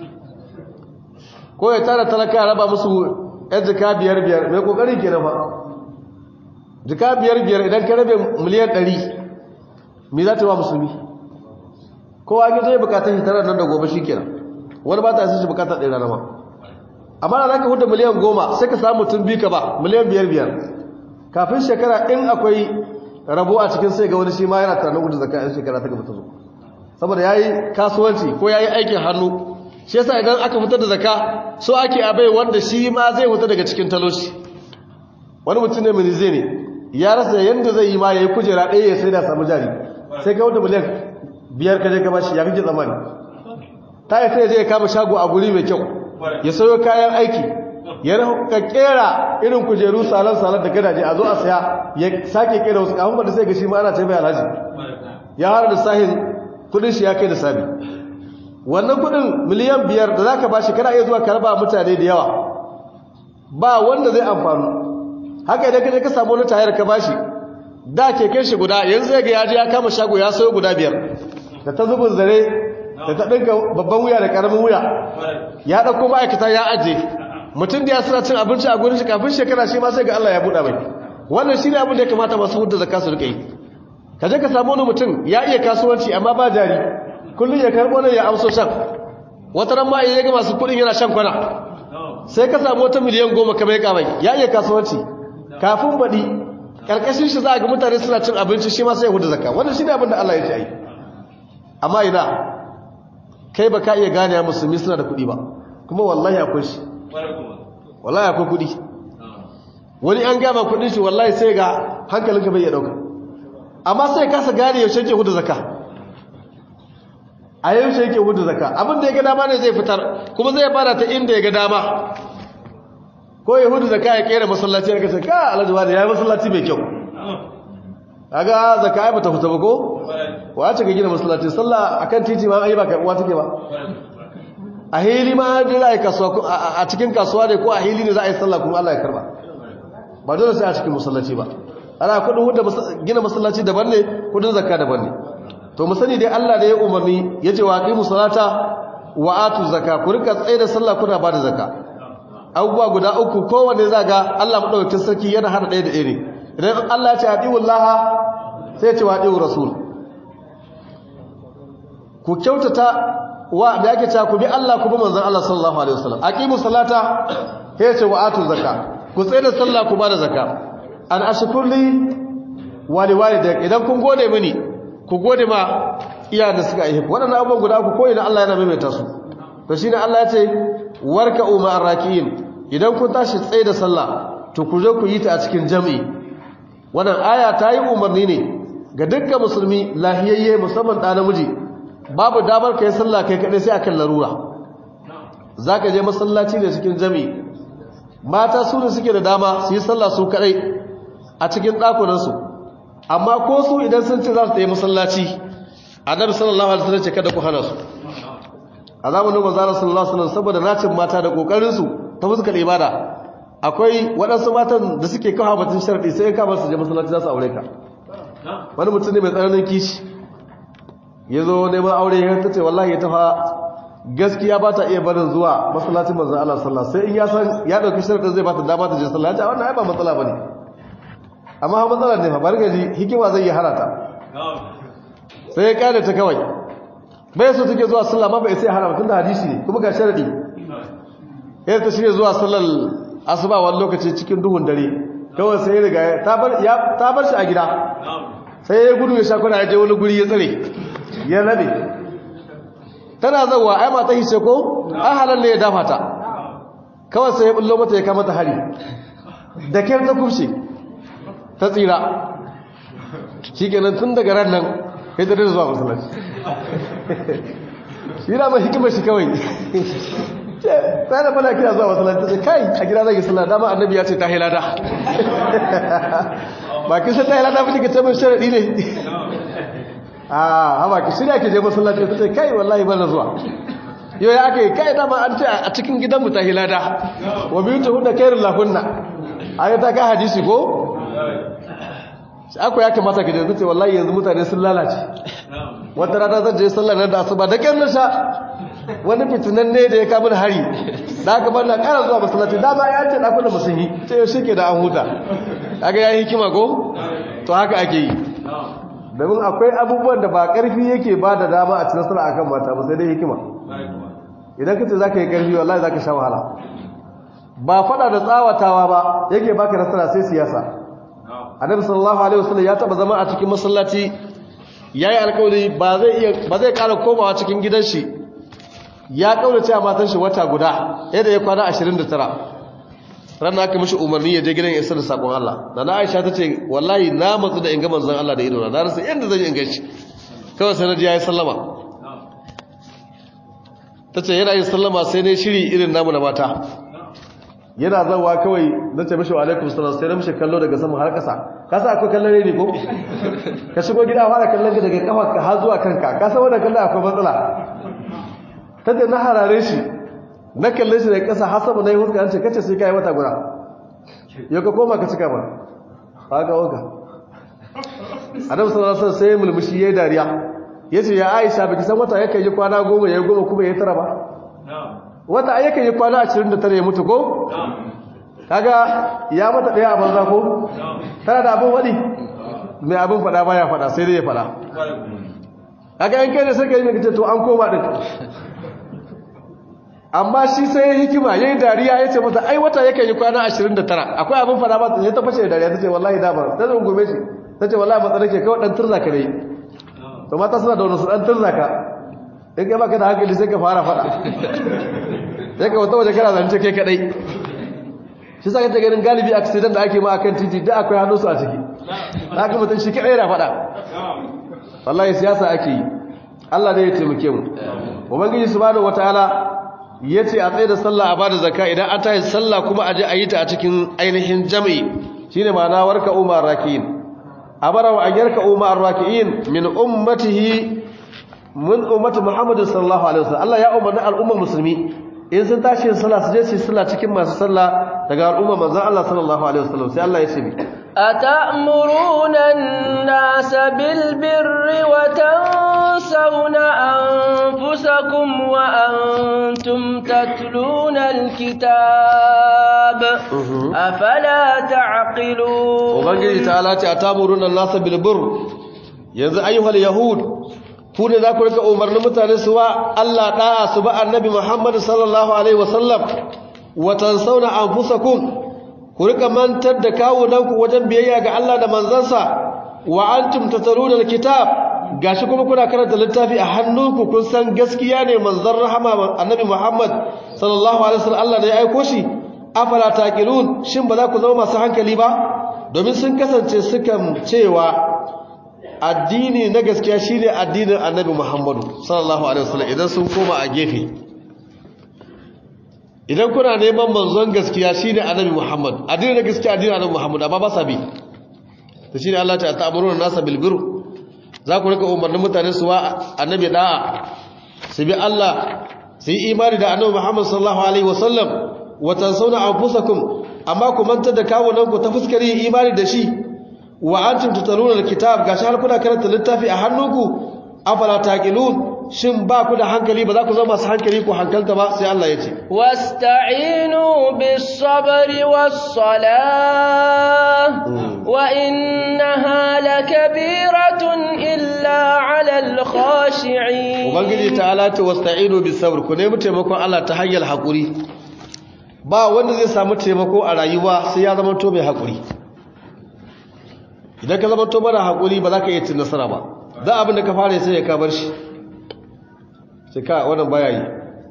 ko ya tara talaka ya raba musu yan jika biyar biyar mai kokari ke nafa jika biyar biyar idan ka rabe miliyan ɗari me za ta yi wa musulmi kowa ya zai bukatar shi tara nan da gobe shi kenan wani ba ta shi bukatar ɗaya rana ma amma da za ka hudu miliyan goma sai ka samu mutum biyu ka ba miliyan biyar biyar kafin shekara in akwai rabo a cikin sai ga wani shi ma yana tunanin gudu zaka yan shekara ta gaba ta zo saboda ya yi kasuwanci ko ya yi aikin hannu shi yasa idan aka fitar da zaka so ake abai wanda shi ma zai fita daga cikin taloshi wani mutum ne mini zai ne ya rasa yadda zai yi ma ya yi kujera ɗaya ya sai da samu jari sai ka wata miliyan biyar ka je ka bashi ya kake tsammani ta yi sai zai kama shago a guri mai kyau ya sayo kayan aiki ya ka kera irin kujeru salon salon da gadaje a zo a saya ya sake kera wasu kafin da sai ga shi ma ana taimai alhaji ya hara da sahin kudin shi ya kai da sabi wannan kudin miliyan biyar da za ka bashi kana iya zuwa ka raba mutane da yawa ba wanda zai amfanu haka idan ka je ka samu wani tayar ka bashi da keken shi guda yanzu zai ga yaji ya kama shago ya sayo guda biyar da ta zubin zare da ta ɗinka babban wuya da ƙaramin wuya ya ɗauko ma'aikata ya aje mutum da ya suna cin abinci a gurin shi kafin shekara shi ma sai ga Allah ya buɗa mai wannan shi ne abin da ya kamata masu hudu zaka su rika yi ka je ka samu wani mutum ya iya kasuwanci amma ba jari kullum ya karɓo ne ya amso shan wata ran ma ya ga masu kuɗin yana shan kwana sai ka samu wata miliyan goma kamar ya kamai ya iya kasuwanci kafin baɗi ƙarƙashin shi za a ga mutane suna cin abinci shi ma sai ya hudu zakka wannan shi ne abin da Allah ya ce ai amma ina kai ba ka iya gane ya musulmi suna da kuɗi ba kuma wallahi akwai shi wallahi akwai kuɗi wani an gama kuɗin shi wallahi sai ga hankalinka bai iya ɗauka amma sai kasa gane yaushe ke hudu zakka a yaushe yake hudu zakka abin da ya ga dama ne zai fitar kuma zai fara ta inda ya ga dama ko ya hudu zakka ya kera masallaci ya kace ka alhaji wani ya yi masallaci mai kyau kaga zakka ai bata fita ba ko wace ka gina masallaci sallah akan titi ma ai ba kai uwa take ba a hili ma da za a yi kasuwa a cikin kasuwa ne ko a hili ne za a yi sallah kuma Allah ya karba ba dole sai a cikin masallaci ba ana kudin hudu gina masallaci daban ne kudin zakka daban ne to mu sani dai Allah da ya umarni ya ce wa aqimu salata wa atu zakka ku rika tsaye da sallah kuna ba da zakka abubuwa guda uku kowanne za ga Allah madaukakin sarki yana hada ɗaya da ɗaya ne idan Allah ya ce atiullaha sai ya ce wa atiur rasul ku kyautata wa da yake cewa ku bi Allah ku bi manzon Allah sallallahu alaihi wasallam aqimu salata sai ya ce wa atu zakka ku tsaye da sallah ku ba da zakka an ashkurli wali walidayk idan kun gode mini ku gode ma iyayen da suka aihe waɗannan abubuwan guda ku koyi na Allah yana maimaita su to shine Allah ya ce warka umma arrakiin idan kun tashi tsaye da sallah to ku zo ku yi ta a cikin jami'i wannan aya ta yi umarni ne ga dukkan musulmi lahiyayye musamman ɗa namiji babu damar kai sallah kai kaɗai sai akan larura zaka je masallaci ne cikin jami'i mata su ne suke da dama su yi sallah su kaɗai a cikin ɗakunansu amma ko su idan sun ce za su ta yi masallaci annabi sallallahu alaihi wasallam ce kada ku hana su a zamanin manzara sallallahu alaihi wasallam saboda nacin mata da kokarin su ta fuskar ibada akwai waɗansu matan da suke kawo batun sharadi sai ka bar su je masallaci za su aure ka wani mutum ne mai tsananin kishi ya zo neman aure ya ta ce wallahi ya tafa gaskiya ba ta iya barin zuwa masallacin manzan Allah sallah sai in ya san ya ɗauki sharadin zai ba ta dama ta je sallah ya wannan ai ba matsala ba ne amma ha matsala ne fa bari gaji hikima zai yi harata sai ya kyale ta kawai bai so take zuwa sallah ma bai sai harama tunda hadisi ne kuma ga sharadi yadda ta shirya zuwa sallar asuba wani lokaci cikin duhun dare kawai sai ya riga ta bar shi a gida sai ya gudu ya sha kuna ya je wani guri ya tsare ya rabe tana zauwa ai mata hishe ko an halar ne ya dafa ta kawai sai ya bullo mata ya kama ta hari da kyar ta kushe ta tsira shi kenan tun daga ran nan ya tsere zuwa masallaci shi na mai hikimar shi kawai sai da fana kira zuwa masallaci sai kai a gida zai sallah dama annabi ya ce ta hilada ba kin san ta hilada ba kike ce mun sharadi ne ah haba ki shirya ki je masallaci ta ce kai wallahi bana zuwa yau ya aka yi kai dama an ce a cikin gidanmu ta hilada wa biyu ta hunna kairun lahunna a ta ka hadisi ko akwai ya kamata ka je ta ce wallahi yanzu mutane sun lalace wata rana zan je sallar nan da asuba da kyan na sha wani fitinan ne da ya kama da hari da aka bar na kara zuwa masallaci dama ya ce ɗakunan musun yi ce yau shi ke da an huta aka ya yi hikima ko to haka ake yi domin akwai abubuwan da ba ƙarfi yake ba da dama a cikin nasara akan mata ba sai dai hikima idan ka ce za ka yi ƙarfi wallahi za ka sha wahala ba faɗa da tsawatawa ba yake baka nasara sai siyasa annabi sallallahu alaihi wasallam ya taba zama a cikin masallaci yayi alƙawari ba zai iya ba zai ƙara komawa cikin gidan shi ya kaurace a matan shi wata guda yadda ya kwana 29 ranar aka mishi umarni ya je gidan ya da sakon Allah da na Aisha ta ce wallahi na matsu da in ga manzon Allah da idona na rasa yadda zan yi in gaishe kawai sai na ji yayi sallama ta ce yana yin sallama sai ne shiri irin namu na mata yana zawa kawai na ce mishi wa alaikum salam sai na mishi kallo daga sama har kasa ka sa akwai kallon ne ko ka shigo gida fara kallon ka daga kafa ka har zuwa kanka ka san wannan kallon akwai matsala ta ce na harare shi na kalle shi daga kasa har sama na yi huska an ce kace sai kai wata guda yau ka koma ka cika ba haka waka adam sallallahu alaihi wasallam sai mulmushi yayi dariya yace ya Aisha baki san wata yake yi kwana goma yayi goma kuma yayi tara ba wata ayyukan yi kwana 29 ya mutu ko kaga ya mata daya a banza ko tana da abin wadi mai abin fada baya fada sai dai ya fada kaga yan kai da sai kai mai kace to an koma din amma shi sai ya hikima yayin dariya yace mata ai wata yake yi kwana 29 akwai abin fada ba sai ta fashe dariya tace wallahi da ba ta zo gobe shi tace wallahi matsa nake kawai dan turza ka dai to mata suna da wani su dan turza ka in kai baka da hankali sai ka fara fada sai ka wata waje kana zance kai kadai shi saka ta ganin galibi accident da ake ma akan titi da akwai hannunsu a ciki haka mutum shi kadai yana fada wallahi siyasa ake yi Allah ne ya taimake mu ubangiji subhanahu wataala yace a tsaye da sallah a bada zakka idan an tayi sallah kuma aje a yi ta a cikin ainihin jami'i shine ma'ana warka umar rakiin abara wa ayyarka umar rakiin min ummatihi mun ummatu muhammadu sallallahu alaihi wasallam Allah ya umarni al'ummar musulmi in sun tashi yin sallah su je su yi sallah cikin masu sallah daga al'ummar manzon Allah sallallahu alaihi wasallam sai Allah ya ce mi
أتأمرون الناس بالبر وتنسون أنفسكم وأنتم تتلون الكتاب أفلا تعقلون
وبنجي تعالى أتأمرون الناس بالبر yanzu ayyuhal yahud ku ne za ku rika umarnin mutane su wa Allah da'a su ba annabi Muhammad sallallahu alaihi wasallam wa tansawna anfusakum ku rika mantar da kawunanku wajen biyayya ga Allah da manzansa wa antum tataluna alkitab gashi kuma kuna karanta littafi a hannunku kun san gaskiya ne manzon rahama annabi Muhammad sallallahu alaihi wasallam Allah da ya aiko shi afala taqilun shin ba za ku zama masu hankali ba domin sun kasance sukan cewa addini na gaskiya shine addinin annabi Muhammadu sallallahu alaihi wasallam idan sun koma a gefe idan kuna neman manzon gaskiya shine annabi Muhammad addini na gaskiya addinin annabi Muhammad amma ba sa bi to shine Allah ta ta'amuruna nasa bil birr za ku rika umarnin mutane su wa annabi da'a su bi Allah su yi imani da annabi Muhammad sallallahu alaihi wasallam wa tansawna anfusakum amma ku mantar da kawunan ku ta fuskar yin imani da shi wa antum tutaluna alkitab gashi har kuna karanta littafi a hannunku afala taqilun shin ba ku da hankali ba za ku zama masu hankali ku hankalta ba sai Allah ya ce
wasta'inu bis sabri was salah wa innaha lakabiratun illa 'alal khashi'in
ubangiji ta'ala ta wasta'inu bis sabr ku nemi taimakon Allah ta hanyar hakuri ba wanda zai samu taimako a rayuwa sai ya zama to mai hakuri idan ka zama to mara hakuri ba za ka iya cin nasara ba da abin da ka fara sai ya kabar shi sai ka wannan baya yi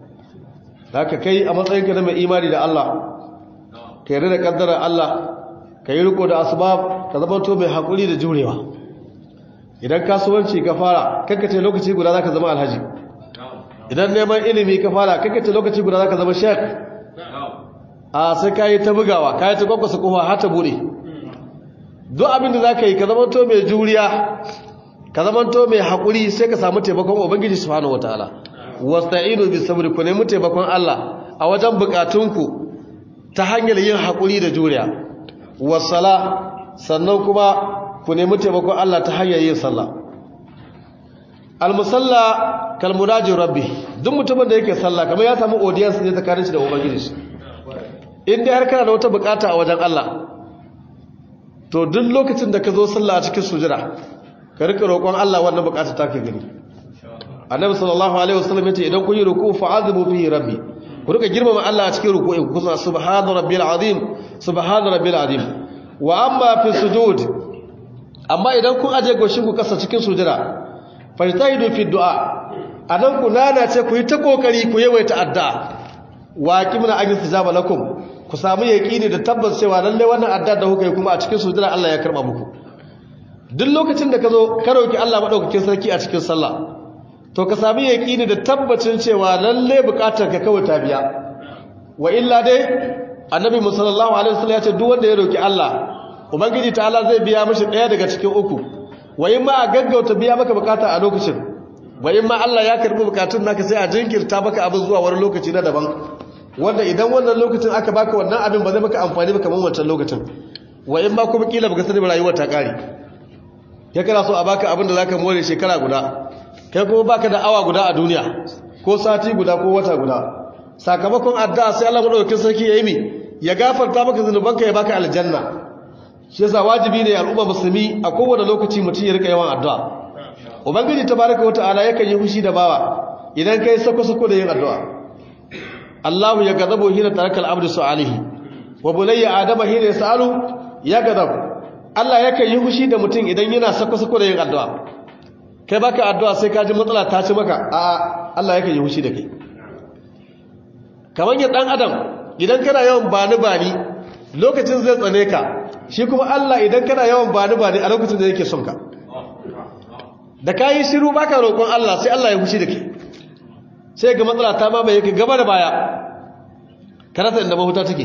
da ka kai a matsayinka na mai imani da Allah ka yarda da kaddara Allah ka yi riko da asbab ka zama to mai hakuri da jurewa idan kasuwanci ka fara kakkace lokaci guda zaka zama alhaji idan neman ilimi ka fara kakkace lokaci guda zaka zama shek a sai kai ta bugawa kai ta kwakwasa kofa har ta bude duk abin da zaka yi ka zama to mai juriya ka zamanto mai haƙuri sai ka samu taimakon ubangiji subhanahu wataala wasta'inu bis sabri ku nemi taimakon Allah a wajen bukatunku ta hanyar yin haƙuri da juriya wasala sannan kuma ku nemi taimakon Allah ta hanyar yin sallah almusalla kalmunaji rabbi duk mutumin da yake sallah kamar ya samu audience ne tsakanin shi da ubangiji in dai har kana da wata bukata a wajen Allah to duk lokacin da ka zo sallah a cikin sujada ka rika roƙon Allah wannan bukata ta ka gani annabi sallallahu alaihi wasallam yace idan kun yi ruku fa'azimu fihi rabbi ku rika girmama Allah a cikin ruku'in ku kusa subhana rabbil azim subhana rabbil azim wa amma fi sujud amma idan kun aje goshin ku kasa cikin sujada fajtahidu fi du'a anan ku nana ce ku yi ta kokari ku yawaita addu'a wa kimna an yastijaba lakum ku samu yaqini da tabbas cewa lalle wannan addu'a da kuka yi kuma a cikin sujada Allah ya karba muku duk lokacin da ka zo ka roki Allah madaukakin sarki a cikin sallah to ka sami yaqini da tabbacin cewa lalle bukatar ka kawai ta biya wa illa dai annabi sallallahu alaihi wasallam ya ce duk wanda ya roki Allah ubangiji ta'ala zai biya mishi daya daga cikin uku wa in ma a gaggauta biya maka bukata a lokacin wa in ma Allah ya karbi bukatun naka sai a jinkirta maka abin zuwa wani lokaci na daban wanda idan wannan lokacin aka baka wannan abin ba zai maka amfani ba kamar wancan lokacin wa in ma kuma kila baka sani rayuwar ta kare ya kana so a baka abin da zaka more shekara guda kai kuma baka da awa guda a duniya ko sati guda ko wata guda sakamakon addu'a sai Allah madaukakin sarki ya yi mi ya gafarta maka zanubanka ya baka aljanna shi yasa wajibi ne al'umma musulmi a kowane lokaci mutum ya rika yawan addu'a ubangiji tabaraka wa ta'ala yakan yi fushi da bawa idan kai sako sako da yin addu'a Allahu ya gadabu hina tarakal abdu su'alihi wa bunayya adama hina yasalu ya gadabu Allah yakan yi fushi da mutum idan yana sako sako da yin addu'a kai baka addu'a sai ka ji matsala ta ci maka a Allah yakan yi fushi da kai kamar yin dan adam idan kana yawan bani bani lokacin zai tsane ka shi kuma Allah idan kana yawan bani bani a lokacin da yake son ka da ka yi shiru baka roƙon Allah sai Allah ya fushi da ke sai ga matsala ta mamaye ka gaba da baya ka rasa inda mahuta take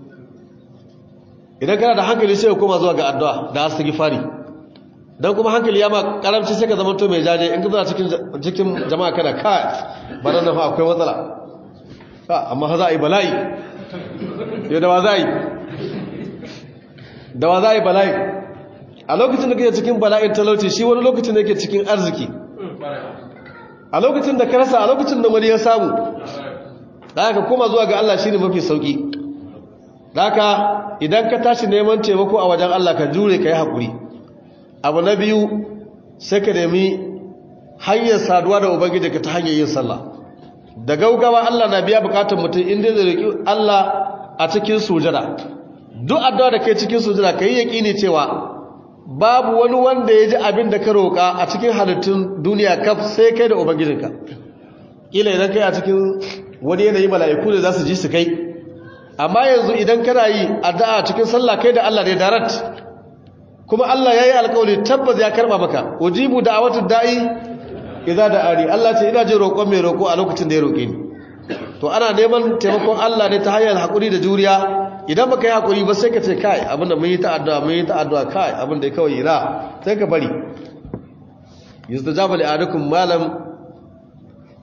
idan kana da hankali sai ka koma zuwa ga addu'a da astaghfari dan kuma hankali ya ma karamci sai ka zama to mai jaje in ka zama cikin cikin jama'a kana ka bana na fa akwai matsala amma za a yi bala'i yau da wa za a yi da wa za a yi bala'i a lokacin da kake cikin bala'in talauci shi wani lokacin da yake cikin arziki a lokacin da ka rasa a lokacin da wani ya samu da aka koma zuwa ga Allah shine mafi sauki da aka idan ka tashi neman taimako a wajen Allah ka jure ka yi haƙuri abu na biyu sai ka nemi hanyar saduwa da ubangiji ka ta hanyar yin sallah da gaugawa Allah na biya bukatar mutum inda zai roki Allah a cikin sujada duk addu'a da kai cikin sujada kai yaqini cewa babu wani wanda ya ji abin da ka roka a cikin halittun duniya kaf sai kai da ubangijinka ila idan kai a cikin wani yanayi mala'iku ne za su ji su kai amma yanzu idan kana yi addu'a cikin sallah kai da Allah ne darat kuma Allah yayi alƙawari tabbas ya karba maka ujibu da'awatu da'i idza da'ani Allah ce ina jin roƙon mai roƙo a lokacin da ya roƙe ni to ana neman taimakon Allah ne ta hanyar haƙuri da juriya idan baka yi haƙuri ba sai ka ce kai abinda mun yi ta addu'a mun yi ta addu'a kai abinda kawai ira sai ka bari yustajaba li ahadukum malam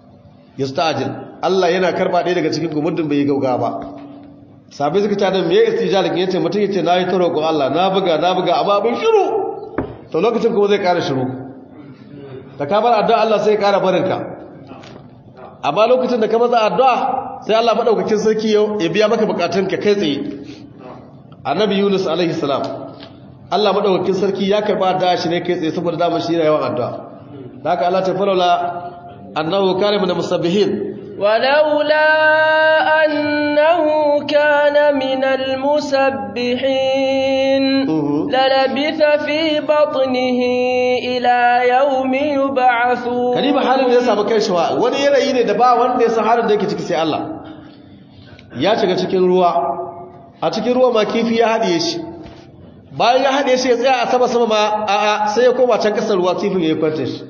yasta'jil Allah yana karba ɗaya daga cikin gumuddin bai gauga ba sabai suka tada me istijal kin yace mutum yace nayi ta roƙon Allah na buga na buga amma abin shiru to lokacin kuma zai ƙara shiru da ka bar addu'a Allah sai ya ƙara barinka amma lokacin da ka maza addu'a sai Allah madaukakin sarki ya biya maka bukatunka kai tsaye annabi Yunus alaihi salam Allah madaukakin sarki ya karba addu'a shi ne kai tsaye saboda dama shi yana yawan addu'a haka Allah ta falola annahu kana min musabbihin
ولولا أنه كان من المسبحين للبث في بطنه إلى يوم يبعثون
kariba halin da ya samu kai shi wani yanayi ne da ba wanda ya san halin da yake ciki sai Allah ya shiga cikin ruwa a cikin ruwa ma kifi ya haɗiye shi bayan ya haɗe shi ya tsaya a sama sama ma a'a sai ya koma can kasar ruwa kifin ya yi kwanta shi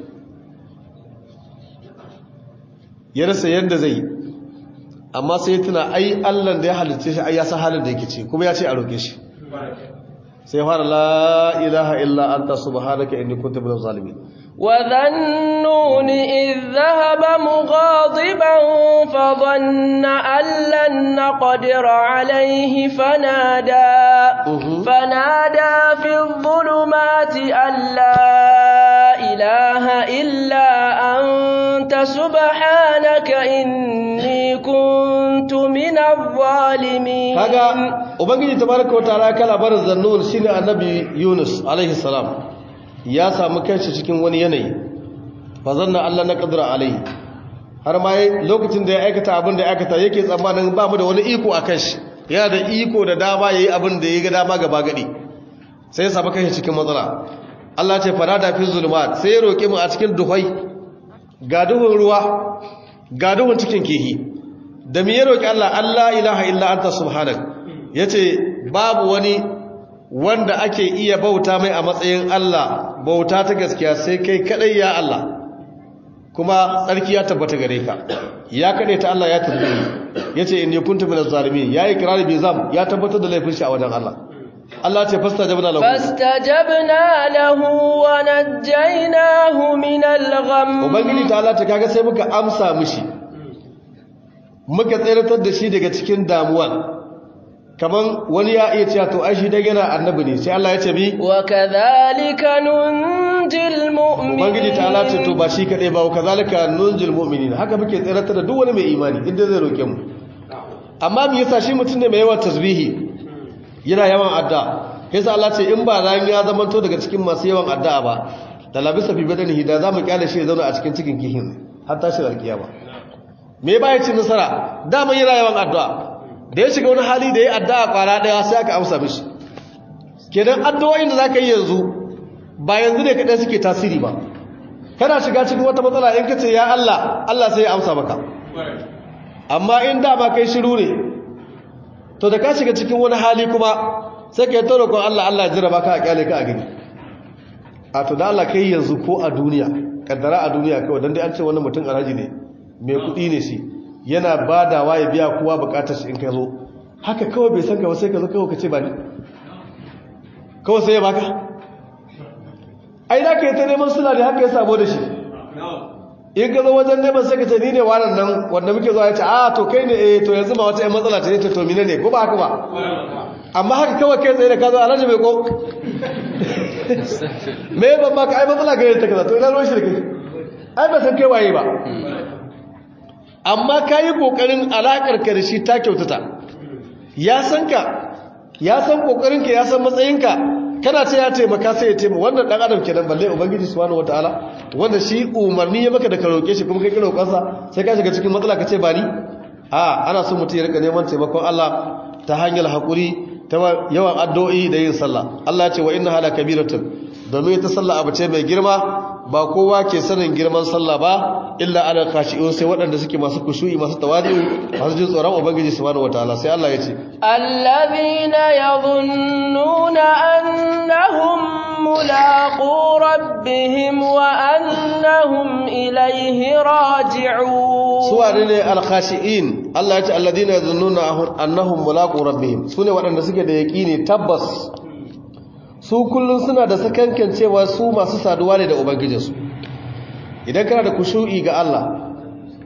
ya rasa yadda zai amma sai tuna ai allan da ya halitta shi ai ya san halin da yake ce kuma ya ce a roƙe shi sai fara la ilaha illa anta subhanaka inni kuntu minaz zalimin
وذا النون إذ ذهب مغاضبا فظن أن لن نقدر عليه فنادى فنادى في الظلمات أن لا إله إلا أنت سبحانك إني كنت من الظالمين
kaga ubangiji tabaraka wa ta'ala kala bar zannun shine annabi Yunus alaihi salam ya samu kanshi cikin wani yanayi fa zanna Allah na qadra alaihi har ma lokacin da ya aikata abin da ya aikata yake tsammanin ba mu da wani iko akan shi yana da iko da dama yayi abin da ya ga dama gaba gadi sai ya samu kanshi cikin matsala Allah ya ce farada fi zulumat sai ya roke mu a cikin duhai ga duhun ruwa ga duhun cikin kihi da me ya roki Allah Allah ilaha illa anta subhanak yace babu wani wanda ake iya bauta mai a matsayin Allah bauta ta gaskiya sai kai kadai ya Allah kuma tsarki ya tabbata gare ka ya kade ta Allah ya tabbata yace inni kuntu minaz zalimin yayi kirari bi zam ya tabbatar da laifin shi a wajen Allah Allah ce fastajabna lahu
fastajabna lahu wa najjaynahu min al-gham
ubangiji ta Allah ta kaga sai muka amsa mishi muka tsiratar da shi daga cikin damuwa kaman wani ya iya cewa to ai shi dai yana annabi ne sai Allah ya ce bi
wa kadhalika nunjil mu'minin
ubangiji ta Allah ce to ba shi kadai ba wa kadhalika nunjil mu'minin haka muke tsiratar da duk wani mai imani inda zai roke mu amma me yasa shi mutum ne mai yawan tasbihi yana yawan addu'a yasa Allah ce in ba ran ya zamanto daga cikin masu yawan addu'a ba da labisa fi badanihi da zamu kyale shi ya zauna a cikin cikin kihin har tashi alkiyama me ba ya ci nasara dama yana yawan addu'a da ya shiga wani hali da ya addu'a kwara daya sai aka amsa mishi kenan addu'o'in da zaka yi yanzu ba yanzu ne kadai suke tasiri ba kana shiga cikin wata matsala in kace ya Allah Allah sai ya amsa maka amma in da ba kai shiru ne to da ka shiga cikin wani hali kuma sai ka yi ta roƙon Allah Allah ya jira baka a kyale ka a gani a to da Allah kai yanzu ko a duniya kaddara a duniya kawai dan dai an ce wannan mutum alhaji ne mai kuɗi ne shi yana badawa ya biya kowa bukatar shi in ka zo haka kawai bai san ka ba sai ka zo kawai ka ce ba ni kawai sai ya baka ai da ka yi ta neman suna ne haka ya sabo da shi in ka zo wajen neman sai ka ce ni ne wannan nan wanda muke zuwa ya ce a to kai ne eh to yanzu ma wata yan matsala ce ta to mine ne ko ba haka ba amma haka kawai kai tsaye da ka zo alhaji mai ko me ban baka ai matsala ga ta kaza to ina ruwan shi da kai ai ba san kai waye ba amma ka yi ƙoƙarin alaƙar ka da shi ta kyautata ya san ka ya san ƙoƙarinka ya san matsayinka kana ce ya taimaka sai ya taimaka wannan ɗan adam kenan balle ubangiji subhanahu wataala wanda shi umarni ya maka da ka roƙe shi kuma kai kira roƙonsa sai ka shiga cikin matsala ka ce ba ni a ana son mutum ya rika neman taimakon Allah ta hanyar haƙuri ta yawan addu'o'i da yin sallah Allah ya ce wa inna hala kabiratun domin ta sallah abu ce mai girma ba kowa ke sanin girman sallah ba illa ala khashi'un sai waɗanda suke masu kushu'i masu tawadi'u masu jin tsoron ubangiji subhanahu wataala sai Allah ya ce
alladhina yadhunnuna annahum mulaqu rabbihim wa annahum ilayhi raji'un
suwane ne al-khashi'in Allah ya ce alladhina yadhunnuna annahum mulaqu rabbihim sune waɗanda suke da yaqini tabbas su kullum suna da sakankan cewa su masu saduwa ne da ubangijinsu idan kana da kushu'i ga Allah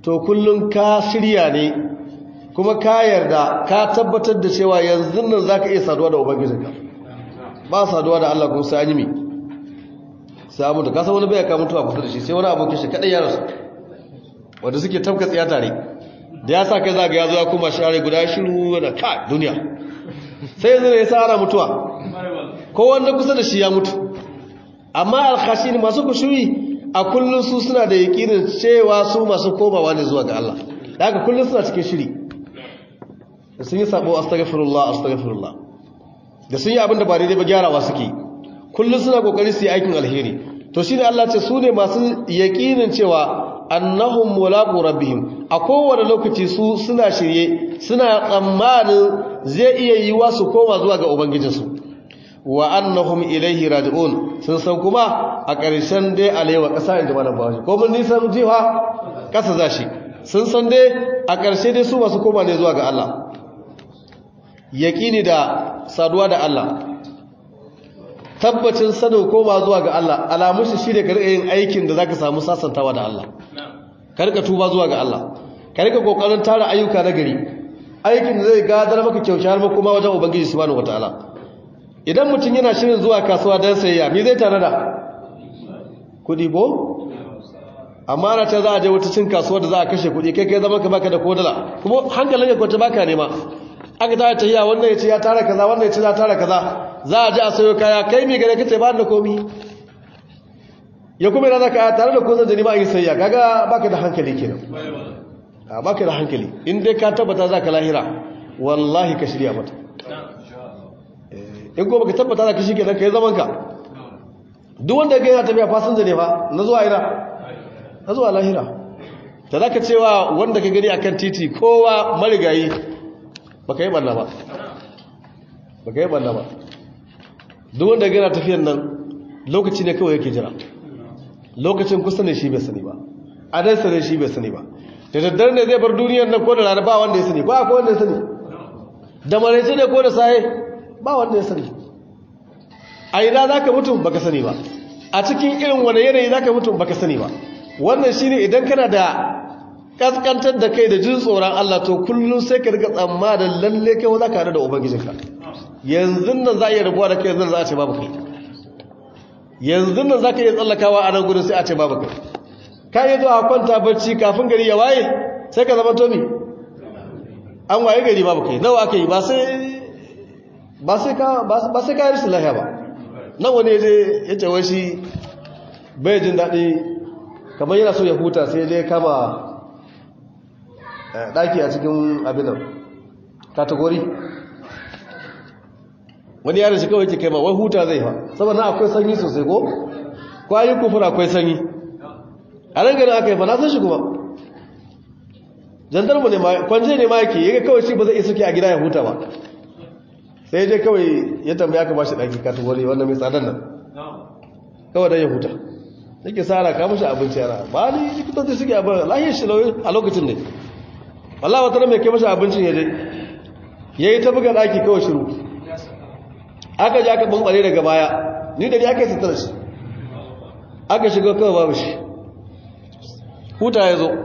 to kullum ka shirya ne kuma ka yarda ka tabbatar da cewa yanzu nan za ka iya saduwa da ubangijinka ba saduwa da Allah kuma sai an yi mi sai mutu kasa wani bai ka mutuwa kusa da shi sai wani abokin shi kadai ya rasu wanda suke tafka tsiya tare da ya sa kai za ga ya zo ya kuma share guda shiru da ka duniya sai yanzu ne ya sa ana mutuwa ko wanda kusa da shi ya mutu amma alkhashin masu kushuyi a kullum su suna da yakinin cewa su masu komawa ne zuwa ga Allah da haka kullum suna cikin shiri da sun yi sabo astaghfirullah astaghfirullah da sun yi abin da ba daidai ba gyarawa suke kullum suna kokari su yi aikin alheri to shine Allah ce su ne masu yakinin cewa annahum mulaqu rabbihim a kowane lokaci su suna shirye suna tsammanin zai iya yiwa su koma zuwa ga ubangijinsu wa annahum ilaihi raji'un sun san kuma a ƙarshen dai alewa ƙasa inda malam bawashi ko mun nisan jiha ƙasa za shi sun san dai a ƙarshe dai su masu koma ne zuwa ga Allah yaƙini da saduwa da Allah tabbacin sanin koma zuwa ga Allah alamun shi shine ka rika yin aikin da zaka samu sasantawa da Allah ka rika tuba zuwa ga Allah ka rika kokarin tara ayyuka na gari aikin da zai gadar maka kyautar maka kuma wajen ubangiji subhanahu wataala idan mutum yana shirin zuwa kasuwa don sayayya me zai tare da kudi ko amma ana ta za a je wata cin kasuwa da za a kashe kudi kai kai zama ka baka da kodala kuma hankalin ya kwanta baka nema aka ta tahiya wannan ya ce ya tara kaza wannan ya ce ya tara kaza za a je a sayo kaya kai mai gare kace ba da komi ya kuma yana zaka tare da kozan jani ma a yi sayayya kaga baka da hankali kenan a baka da hankali in dai ka tabbata za ka lahira wallahi ka shirya mata in ko baka tabbata za ka shi kenan ka yi zaman ka duk wanda ga yana tafiya fasinja ne fa na zuwa ina na zuwa lahira ta za ka cewa wanda ka gani akan titi kowa marigayi baka yi banna ba baka yi banna ba duk wanda ga yana tafiyan nan lokaci ne kawai yake jira lokacin kusa ne shi bai sani ba a nan sane shi bai sani ba da daddare ne zai bar duniyar nan ko da rana ba wanda ya sani ko akwai wanda ya sani da maraice ne ko da saye ba wanda ya sani a ina za ka mutu baka sani ba a cikin irin wani yanayi za ka mutu baka sani ba wannan shi ne idan kana da kaskantar da kai da jin tsoron Allah to kullum sai ka rika tsamma da lalle kai za ka haɗu da ubangijinka yanzu nan za a iya rabuwa da kai yanzu za a ce babu kai yanzu nan za ka iya tsallakawa a nan gudun sai a ce babu kai ka yi zuwa kwanta barci kafin gari ya waye sai ka zama tomi an waye gari babu kai nawa aka yi ba sai ba sai ka yi rashin lahiya ba nan wani ya ce wai shi bai jin daɗi kamar yana so ya huta sai dai kama ɗaki a cikin abinan kategori wani yaron shi kawai ke kai ma wai huta zai fa saboda akwai sanyi sosai ko kwayi kufur akwai sanyi a nan gani aka yi fa na san shi kuma jandarmu ne ma kwanje ne ma yake yaga kawai shi ba zai iya suke a gida ya huta ba sai je kawai ya tambaya ka bashi ɗaki kategori wannan mai tsadar nan kawai don ya huta yake sara ka mashi abinci yana ba ni likitoci suke abin lahiyar shi a lokacin ne wallah wata nan mai kai mashi abincin ya je ya yi ta buga ɗaki kawai shiru aka ji aka bambare daga baya ni da ni aka yi sitar shi aka shiga kawai babu shi huta ya zo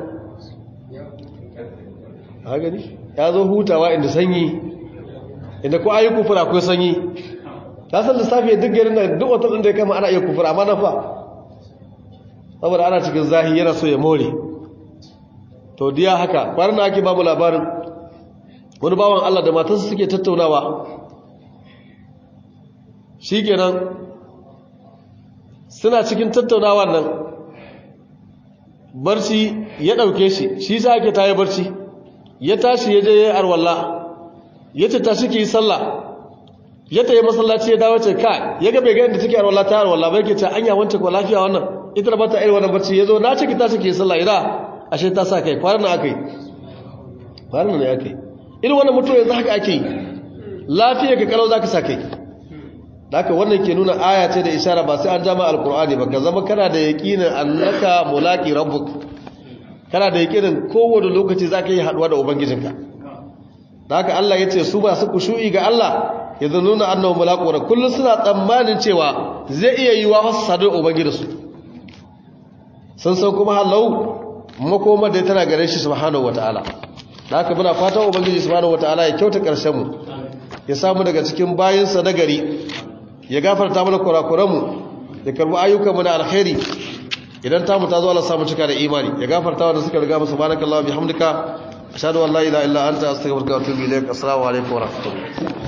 a gani ya zo hutawa inda sanyi inda ko ayi kufura akwai sanyi ta san lissafi duk garin da duk wata ɗin da ya kama ana iya kufura amma na fa saboda ana cikin zahi yana so ya more to diya haka kwanan da ake babu labarin wani bawan Allah da matarsa suke tattaunawa shi kenan suna cikin tattaunawa nan barci ya ɗauke shi shi sa ake ta yi barci ya tashi ya je ya yi arwallah ya ce tashi ki yi sallah ya ta yi masallaci ya dawo ce ka ya ga bai ga inda take arwallah ta arwallah bai ke ce anya wance ko lafiya wannan ita da bata irin wannan barci ya zo na ce ki tashi ki yi sallah ina ashe ta sa kai kwanan aka yi kwanan ne aka yi irin wannan mutum yanzu haka ake yi lafiya ka kalau za ka sa kai haka wannan ke nuna aya ce da ishara ba sai an jama alkur'ani ba ka zama kana da yaƙinin annaka mulaki rabbuk kana da yaƙinin kowane lokaci za ka yi haɗuwa da ubangijinka da haka Allah ya ce su ba su kushu'i ga Allah ya nuna annahu mulaqu wa kullun suna tsammanin cewa zai iya yiwa wasu sadu ubangijinsu sun san kuma halau makoma da tana gare shi subhanahu wataala da haka muna fatan ubangiji subhanahu wataala ya kyauta karshen mu ya samu daga cikin bayinsa na gari ya gafarta mana kurakuranmu ya karbi ayyukanmu na alkhairi idan tamu ta zo Allah samu cika da imani ya gafarta wa da suka riga mu subhanakallah bihamdika ashhadu an la ilaha illa anta astaghfiruka wa atubu ilaik assalamu alaikum wa rahmatullahi